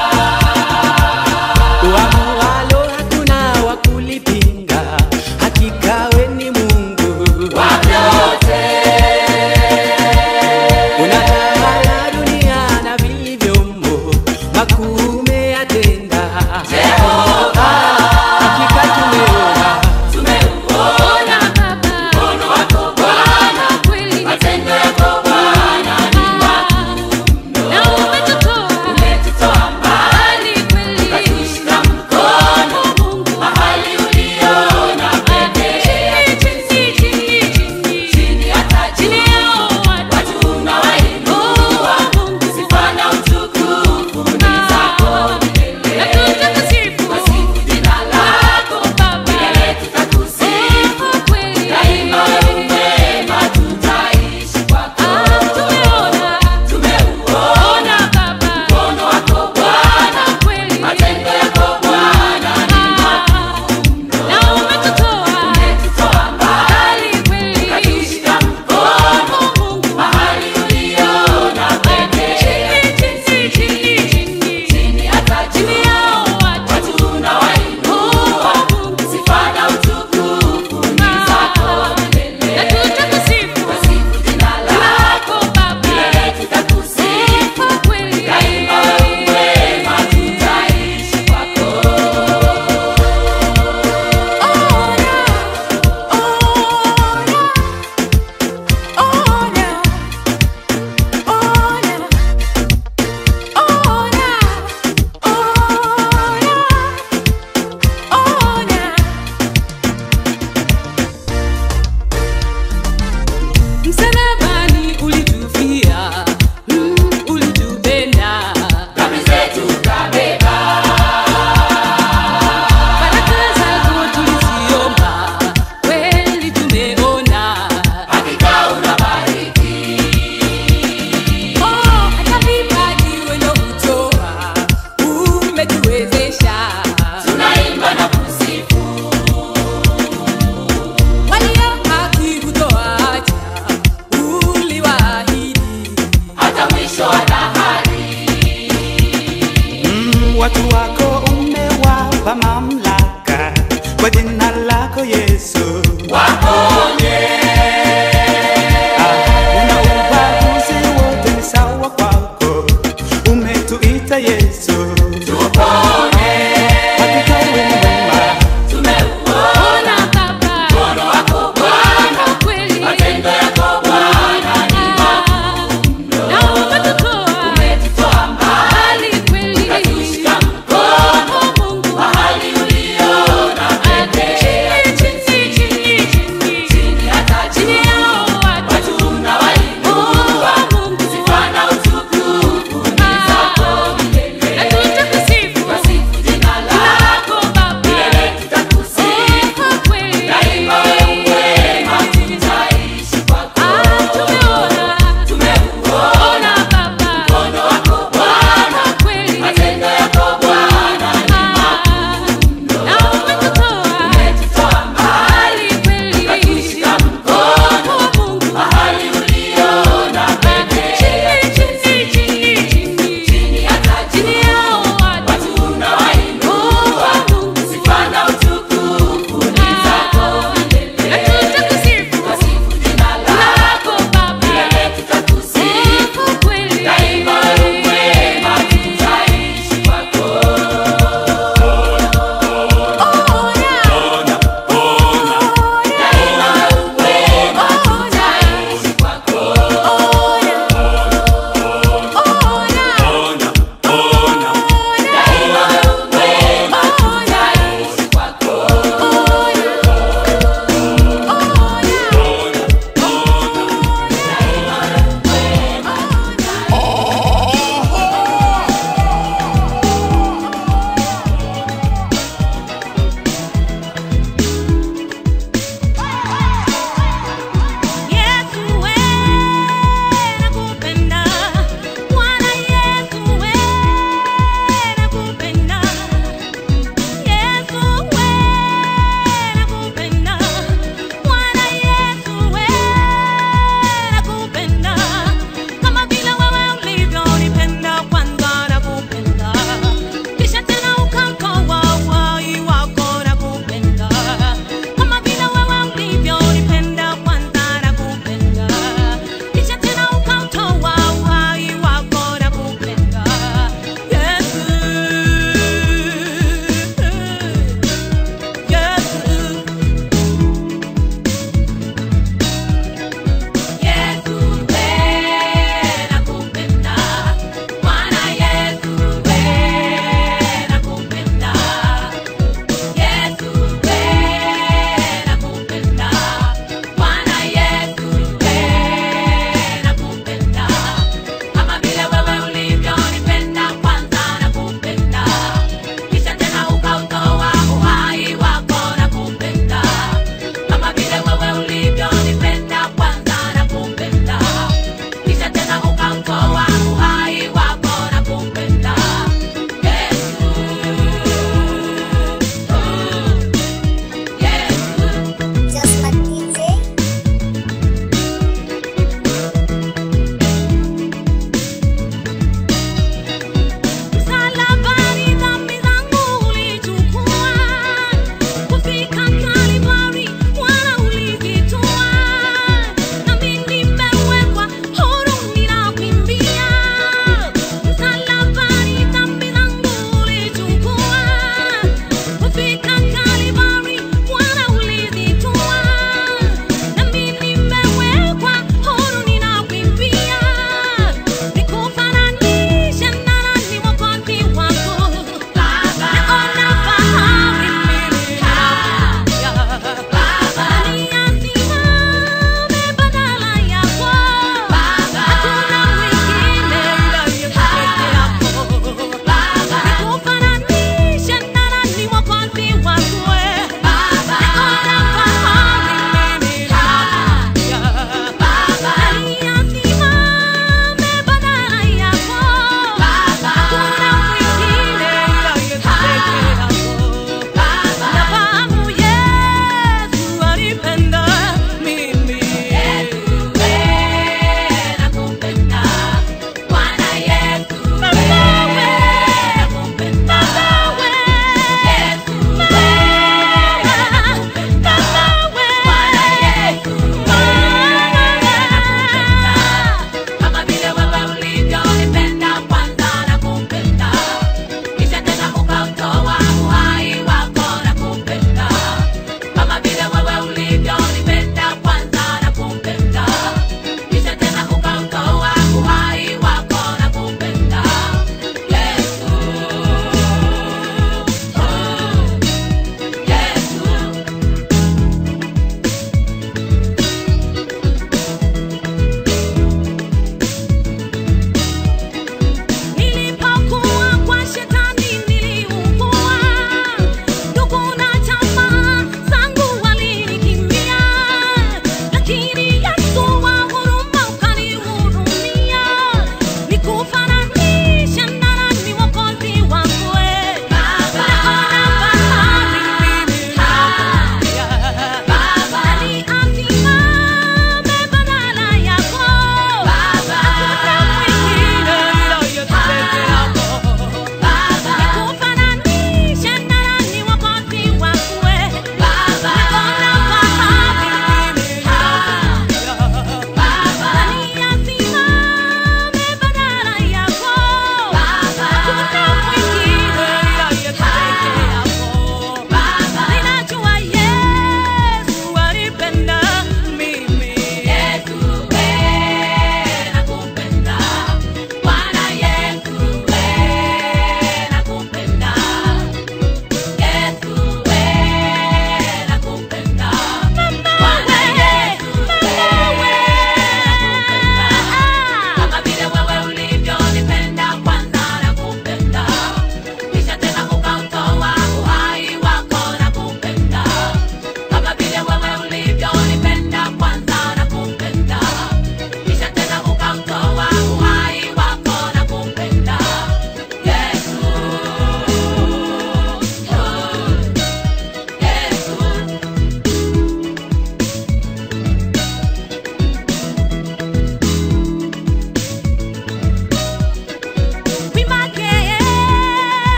Uamualo hakuna wa kulipinga, hakika we ni Mungu Wa vyote. unatawala dunia na vilivyomo, makuu umeyatenda. Jehova. Hakika tumeona Tumeuona mkono wako Bwana. Yesu waponye. Una ubaguzi wote ni sawa kwako, umetuita Yesu tupone. Hakika wewe ni mwema, Tumeuona Baba, mkono wako Bwana, kweli matendo yako Bwana ni makuu na umetutoa umetutoa mbali kweli, ukatushika mkono Mungu mahali uliona pekee chini chini chini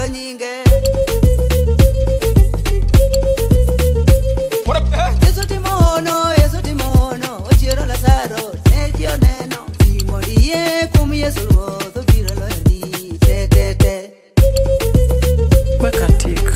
nyinge Yesu timono, Yesu timono, ochiero Lazaro, ne ji oneno, timo diye kuom Yesu Ruoth, obiro loyoni te te te. Weka tik.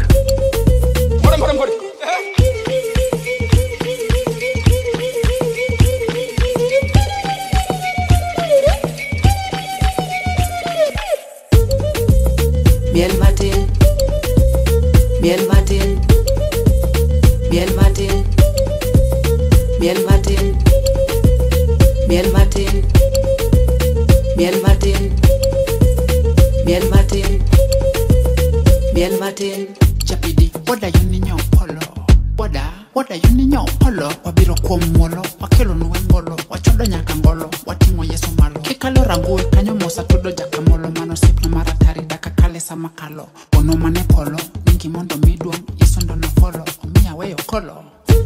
Miel matin, miel matin, miel matin, miel matin, miel matin, miel matin, miel matin, miel matin. Chapidi, what are you ninyo polo? Wada, what are you ninyo polo? Wabiro kuom muolo, wakelo nuwe ngolo, wachodo nyaka ngolo, wating'o Yesu malo. Kikalo rangue kanyo mosa tudo jakamolo, mano sip na maratari daka kale sama kalo. Ono mane polo, mingi mondo miduong, Yesu ndo na folo, omiya weyo kolo.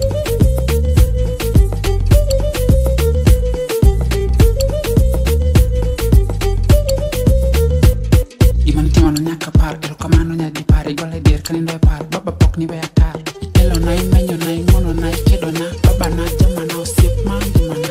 Gimanitimono nyaka par, erokamano nyadi par, igole dier kanindo e par, baba pok ni we atar. Itelo na imenyo na ing'uono na ikedo na, baba na jama na osiep ma ngimana.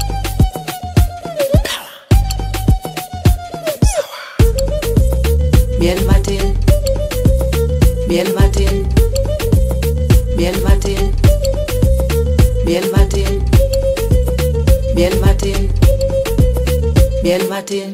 Miel matin, miel matin, miel matin, miel matin, miel matin, miel matin.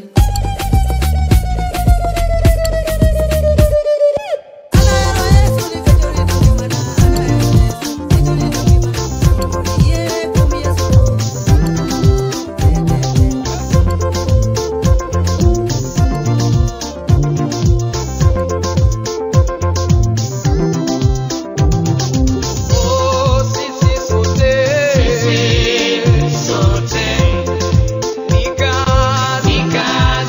Oh, sisi sote. Sisi sote. Nika, nika,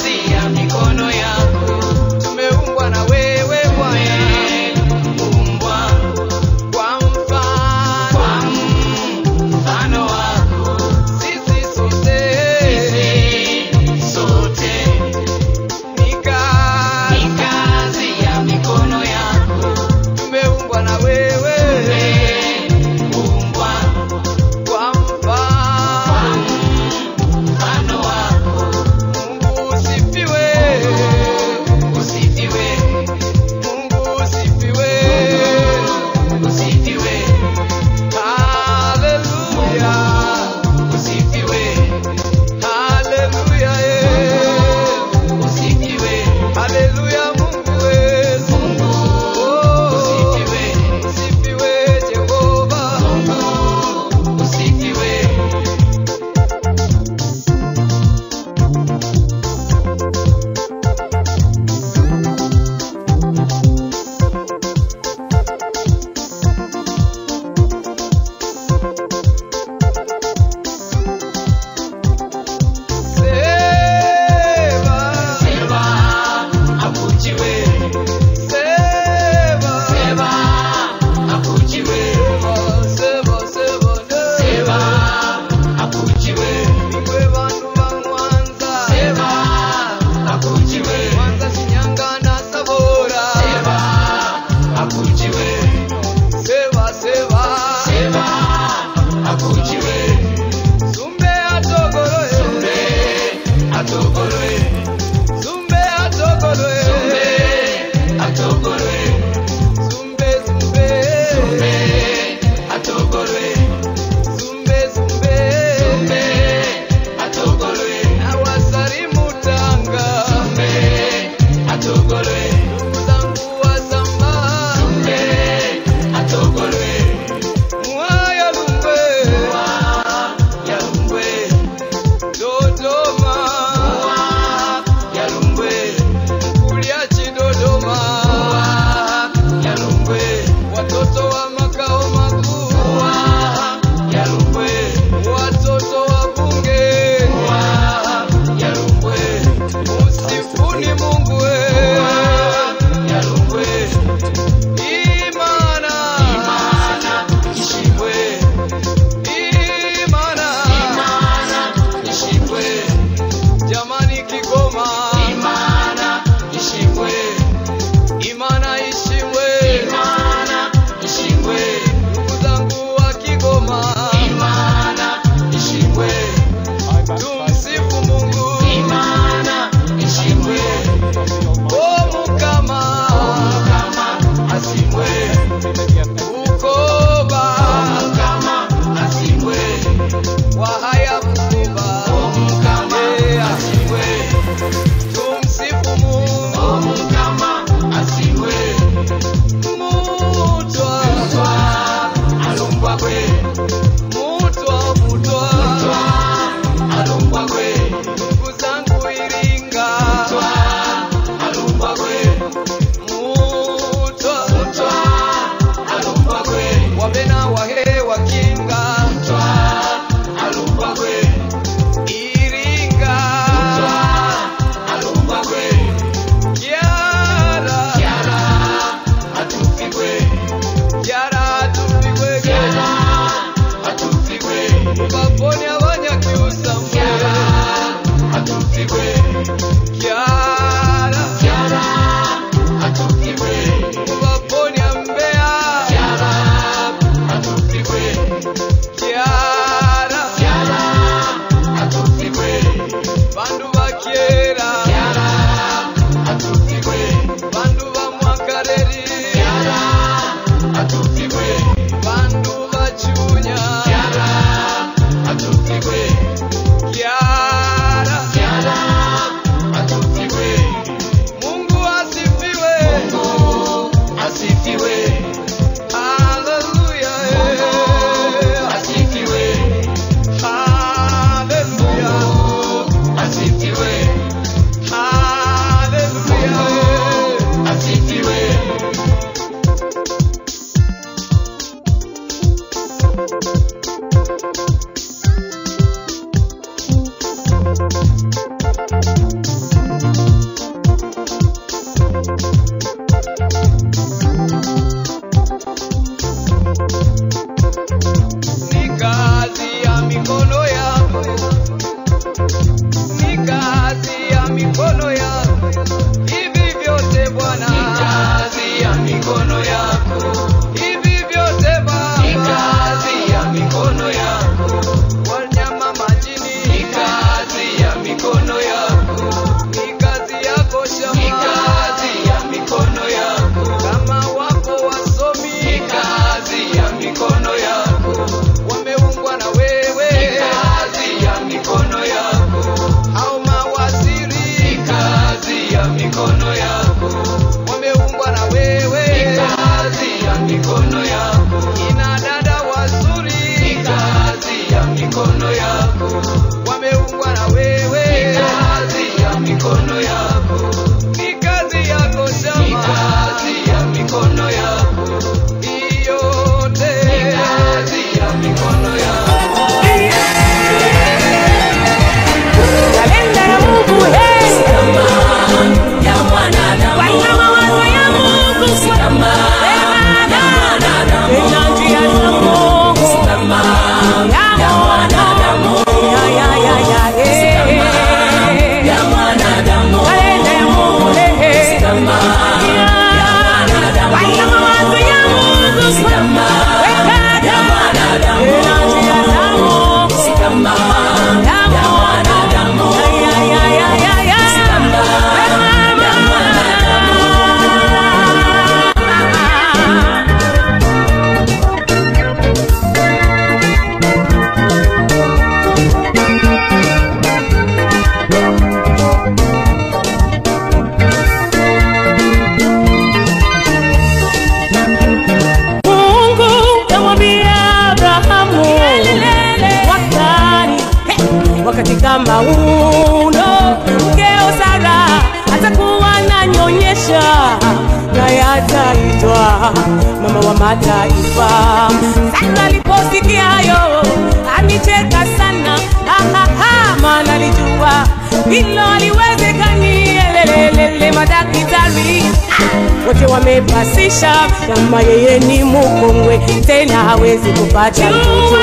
naye ataitwa mama wa mataifa. Sara aliposikia hayo alicheka sana, ha, ha, ha, maana alijua hilo haliwezekani. Elelelele, madaktari ah, wote wamepasisha kama yeye ni mkongwe, tena hawezi kupata mtoto.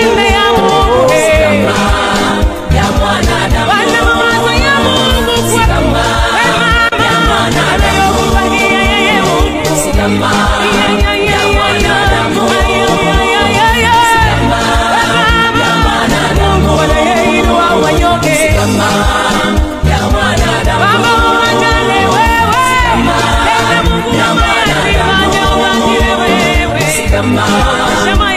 ya mwanadamu Wana mawazo ya Mungu Si kama ya mwanadamu Si kama ya mwanadamu Si kama ya mwanadamu Si kama ya mwanadamu Si kama ya mwanadamu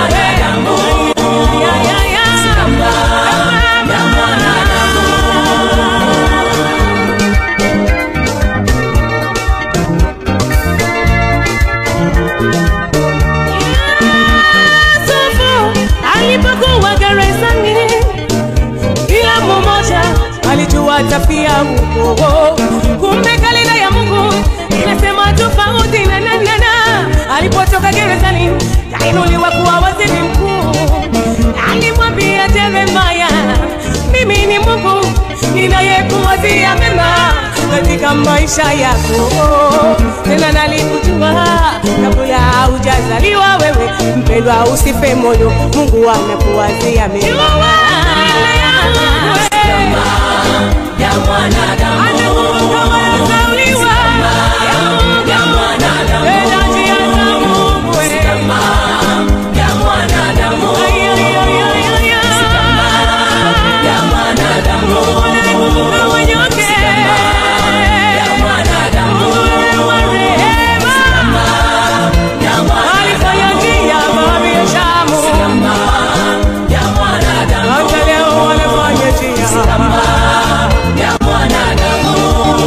Si kama ya mwanadamu Yusufu alipokuwa gerezani, kila mmoja alijua tafia huko. Kumbe kalenda ya Mungu inasema tofauti na na na na. Alipotoka gerezani, kainuliwa kuwa waziri mkuu. Alimwambia Yeremia, mimi ni Mungu ninayekuwazia mema katika maisha yako, tena nalikujua kabla haujazaliwa wewe. Mpendwa, usife moyo, Mungu anakuwazia mema ya mwanadamu Anakuzaliwa ya mwanadamu Tena njia za Mungu Si kama ya mwanadamu Si kama ya mwanadamu Si kama ya mwanadamu Si kama ya mwanadamu Si kama ya mwanadamu Hata leo wanafanya njia Si kama ya mwanadamu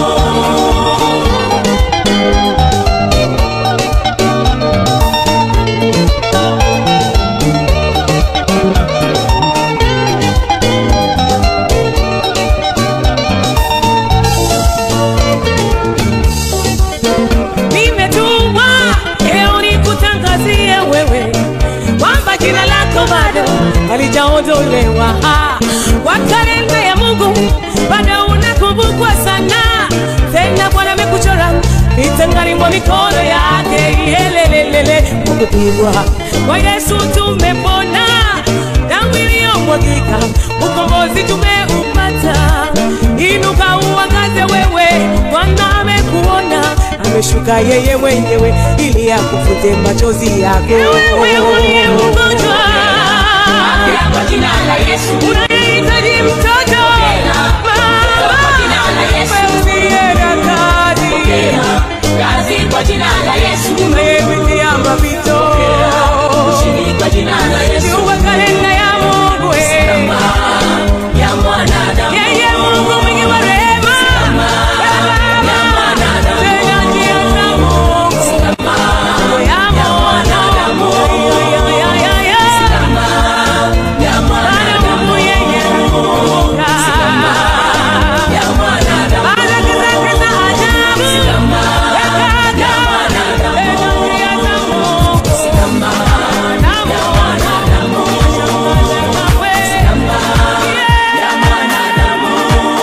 nimetumwa leo nikutangazie wewe kwamba jina lako bado halijaondolewa Ah, kwa kalenda ya Mungu bado unakumbukwa sana tena Bwana amekuchora vitangani mwa mikono yake yelelelele kupigwa kwa Yesu tumepona damu iliyomwagika ukombozi tumeupata inuka uangaze wewe Bwana amekuona ameshuka yeye mwenyewe ili akufute machozi yako wewe uliye mgonjwa kwa jina la Yesu unayehitaji mtoto Kwa jina la Yesu. usienda kazi kazi kwa jina la Yesu unayepitia mapito ushindi kwa jina la Yesu jua kalenda ya Mungu eh. ya mwanadamu yeye Mungu mwingi wa rehema ya mwanadamu tena njia za Mungu ya mwanadamu ya ya ya ya mwanadamu Mungu yeye anakumbuka ya mwanadamu baraka zake za ajabu ya mwanadamu tena njia za Mungu ya mwanadamu ya mwanadamu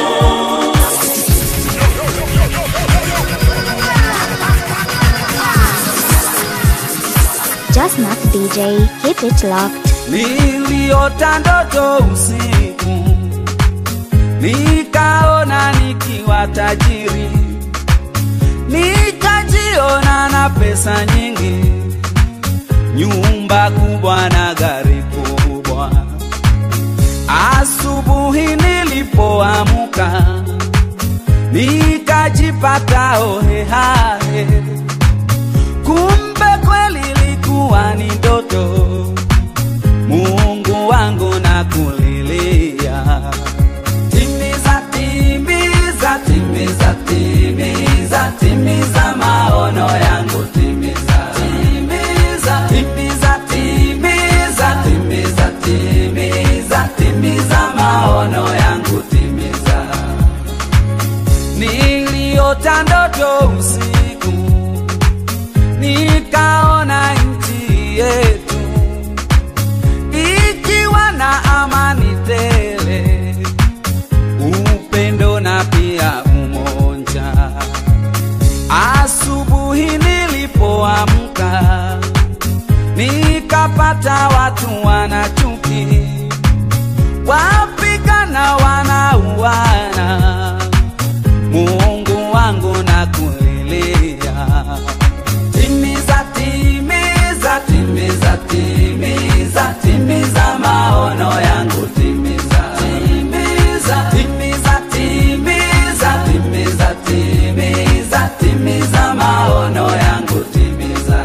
Just not DJ. Keep it locked. Niliota ndoto usiku, nikaona nikiwa tajiri, nikajiona na pesa nyingi, nyumba kubwa na gari kubwa. Asubuhi nilipoamka, nikajipata hohehahe, kumbe kweli ilikuwa ni ndoto. Mungu wangu na kulilia, timiza, timiza, timiza, timiza, timiza maono yangu, timiza, timiza, timiza, timiza, timiza, timiza, timiza maono yangu, timiza. Niliota ndoto usiku nikapata watu wana chuki, wapigana wanauana. Mungu wangu nakulilia, timiza, timiza, timiza, timiza, timiza maono yangu, timiza, timiza, timiza, timiza, timiza, timiza, timiza maono yangu, timiza.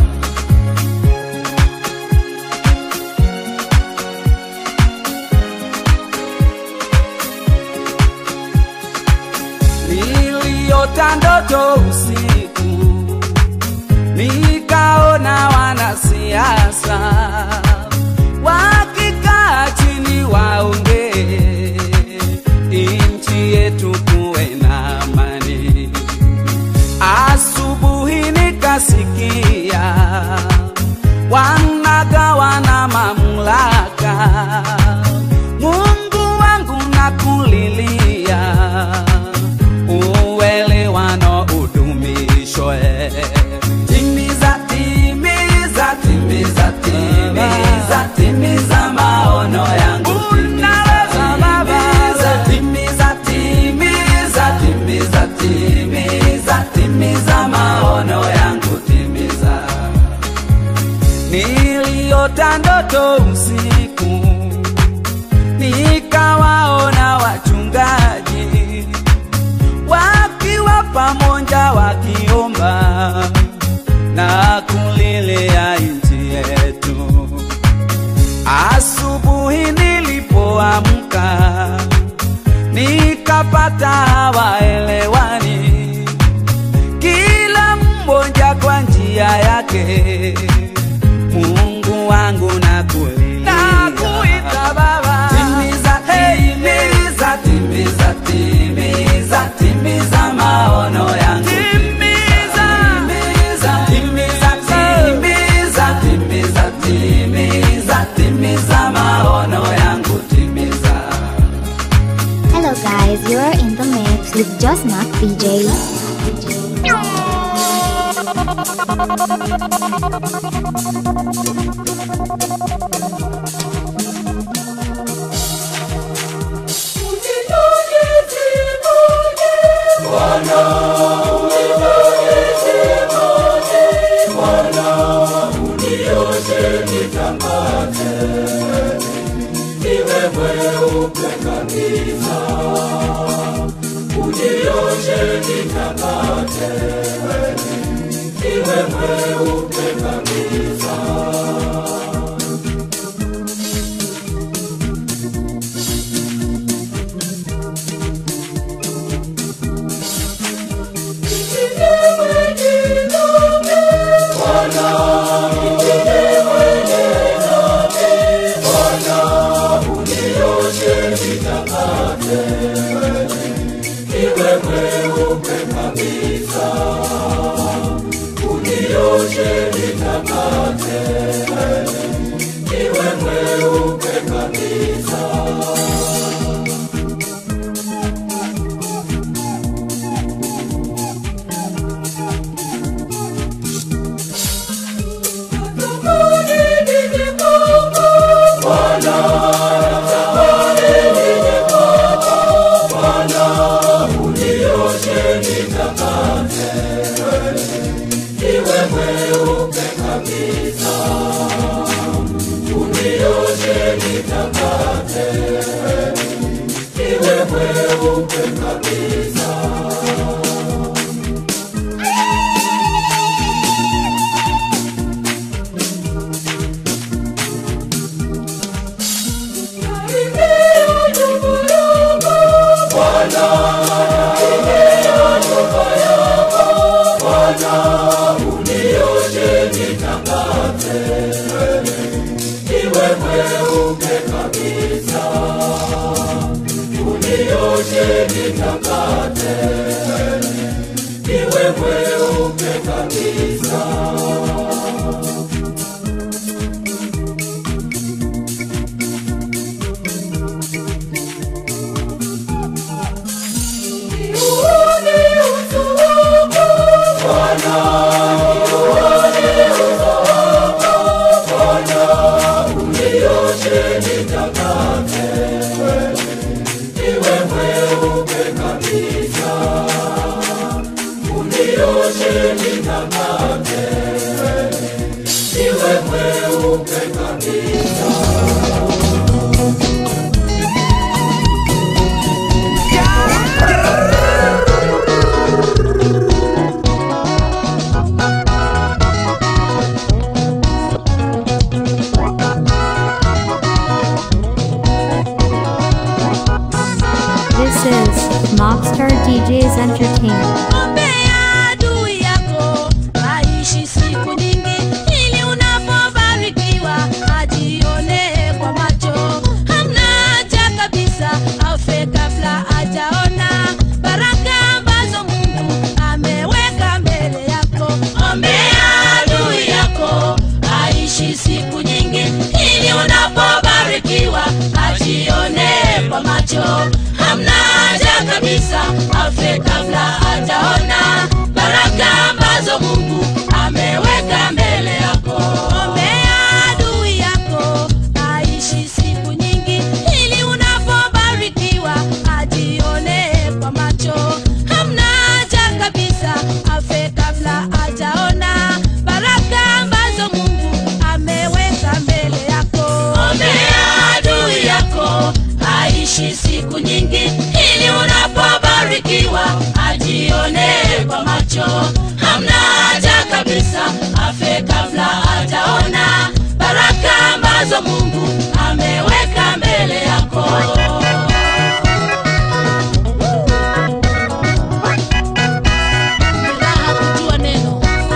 niliota ndoto usiku, nikaona wanasiasa wakikaa chini waongee, nchi yetu kuwe na amani. Asubuhi nikasikia wanagawana mamlaka. Mungu wangu nakulilia uelewano udumishwe. Timiza, timiza, timiza, timiza, timiza maono yangu. Unaweza Baba, timiza, timiza, timiza, timiza, timiza maono yangu, timiza. Niliota ndoto usiku, nikawaona wachungaji wakiwa pamoja wakiomba na kulilia nchi yetu. Asubuhi nilipoamka nikapata hawaelewani, kila mmoja kwa njia yake. Mungu wangu nakulilia, nakuita Baba, timiza, timiza, timiza, timiza, timiza maono yangu, timiza, timiza, timiza, timiza, timiza, timiza maono yangu, timiza. Hello guys, you're in the mix with Just Mark DJ. Bwana Vibes Entertainment. Ombea adui yako aishi siku nyingi, ili unapobarikiwa ajione kwa macho. Hamna haja kabisa afe kabla hajaona baraka ambazo Mungu ameweka mbele yako. Ombea adui yako aishi siku nyingi, ili unapobarikiwa ajione kwa macho. Hamna haja kabisa afe kabla hajaona baraka ambazo Mungu ameweka mbele yako. Ombea adui yako aishi siku nyingi, ili unapobarikiwa ajione kwa macho. Hamna haja kabisa afe kabla hajaona baraka ambazo Mungu ameweka mbele yako. Ombea adui yako aishi siku nyingi, ili unapobarikiwa ajione kwa macho. Hamna haja kabisa afe kabla hajaona baraka ambazo Mungu ameweka mbele yako. Ni raha kujua neno.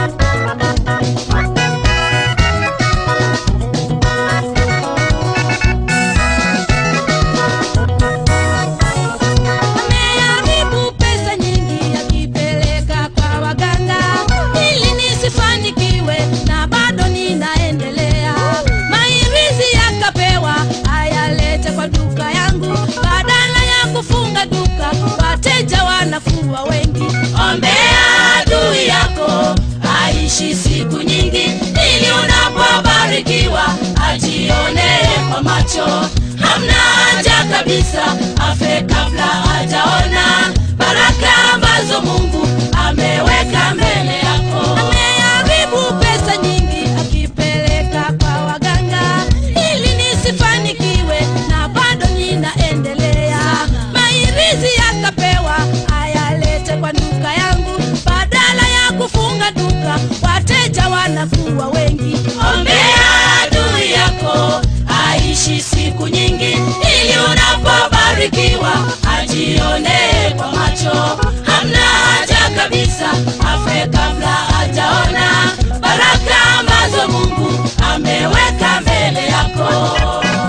Ameharibu pesa nyingi akipeleka kwa waganga ili nisifanikiwe na bado ninaendelea. Mairizi yakapewa ayalete kwa duka yangu, badala ya kufunga duka wateja wanakuwa wengi. Ombea adui yako aishi siku nyingi, ili unapobarikiwa ajione kwa macho. Hamna haja kabisa afe kabla hajaona baraka ambazo Mungu ameweka mbele yako. Ameharibu pesa nyingi akipeleka kwa waganga ili nisifanikiwe na bado ninaendelea. Mairizi yakapewa ayalete kwa duka yangu, badala ya kufunga duka wateja wanakuwa wengi. Ombea adui yako aishi siku nyingi, ili unapobarikiwa ajione kwa macho. Hamna haja kabisa afe kabla hajaona baraka ambazo Mungu ameweka mbele yako.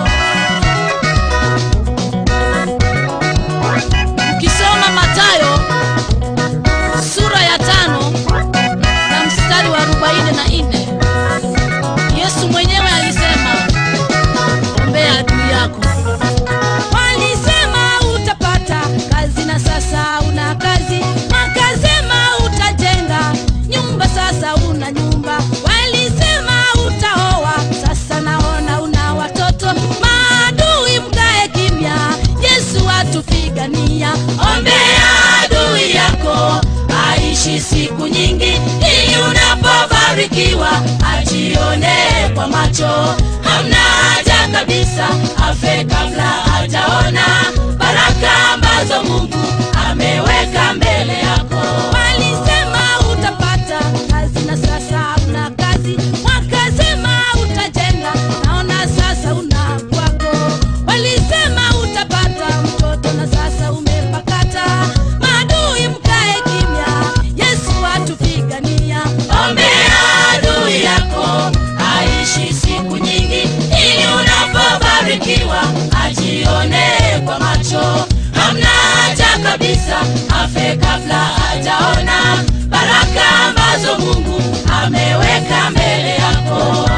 Ukisoma Mathayo sura ya tano na mstari wa arobaini na nne Yesu mwenyewe alisema, ombea adui yako. Walisema utapata kazi na sasa una kazi, wakasema utajenga nyumba, sasa una nyumba. Walisema utaoa, sasa naona una watoto. Maadui mkae kimya, Yesu atupigania. Ombea adui yako aishi siku nyingi, ili unapobarikiwa ajione kwa macho. Hamna haja kabisa afe kabla hajaona baraka ambazo Mungu ameweka mbele yako. Walisema utapata kazi na sasa una kazi, wakasema utajenga, naona sasa una kwako. Walisema utapata mtoto na sasa umepakata. Maadui mkae kimya, Yesu atupigania. Ombea adui yako aishi siku nyingi, ili unapobarikiwa ajione kwa macho. Hamna haja kabisa afe kabla hajaona baraka ambazo Mungu ameweka mbele yako.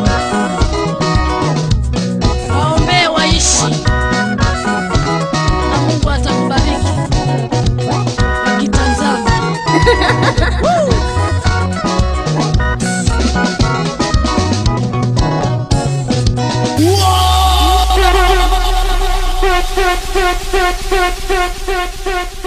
Waombee waishi na Mungu atakubariki wakitazama. Woo! Wow!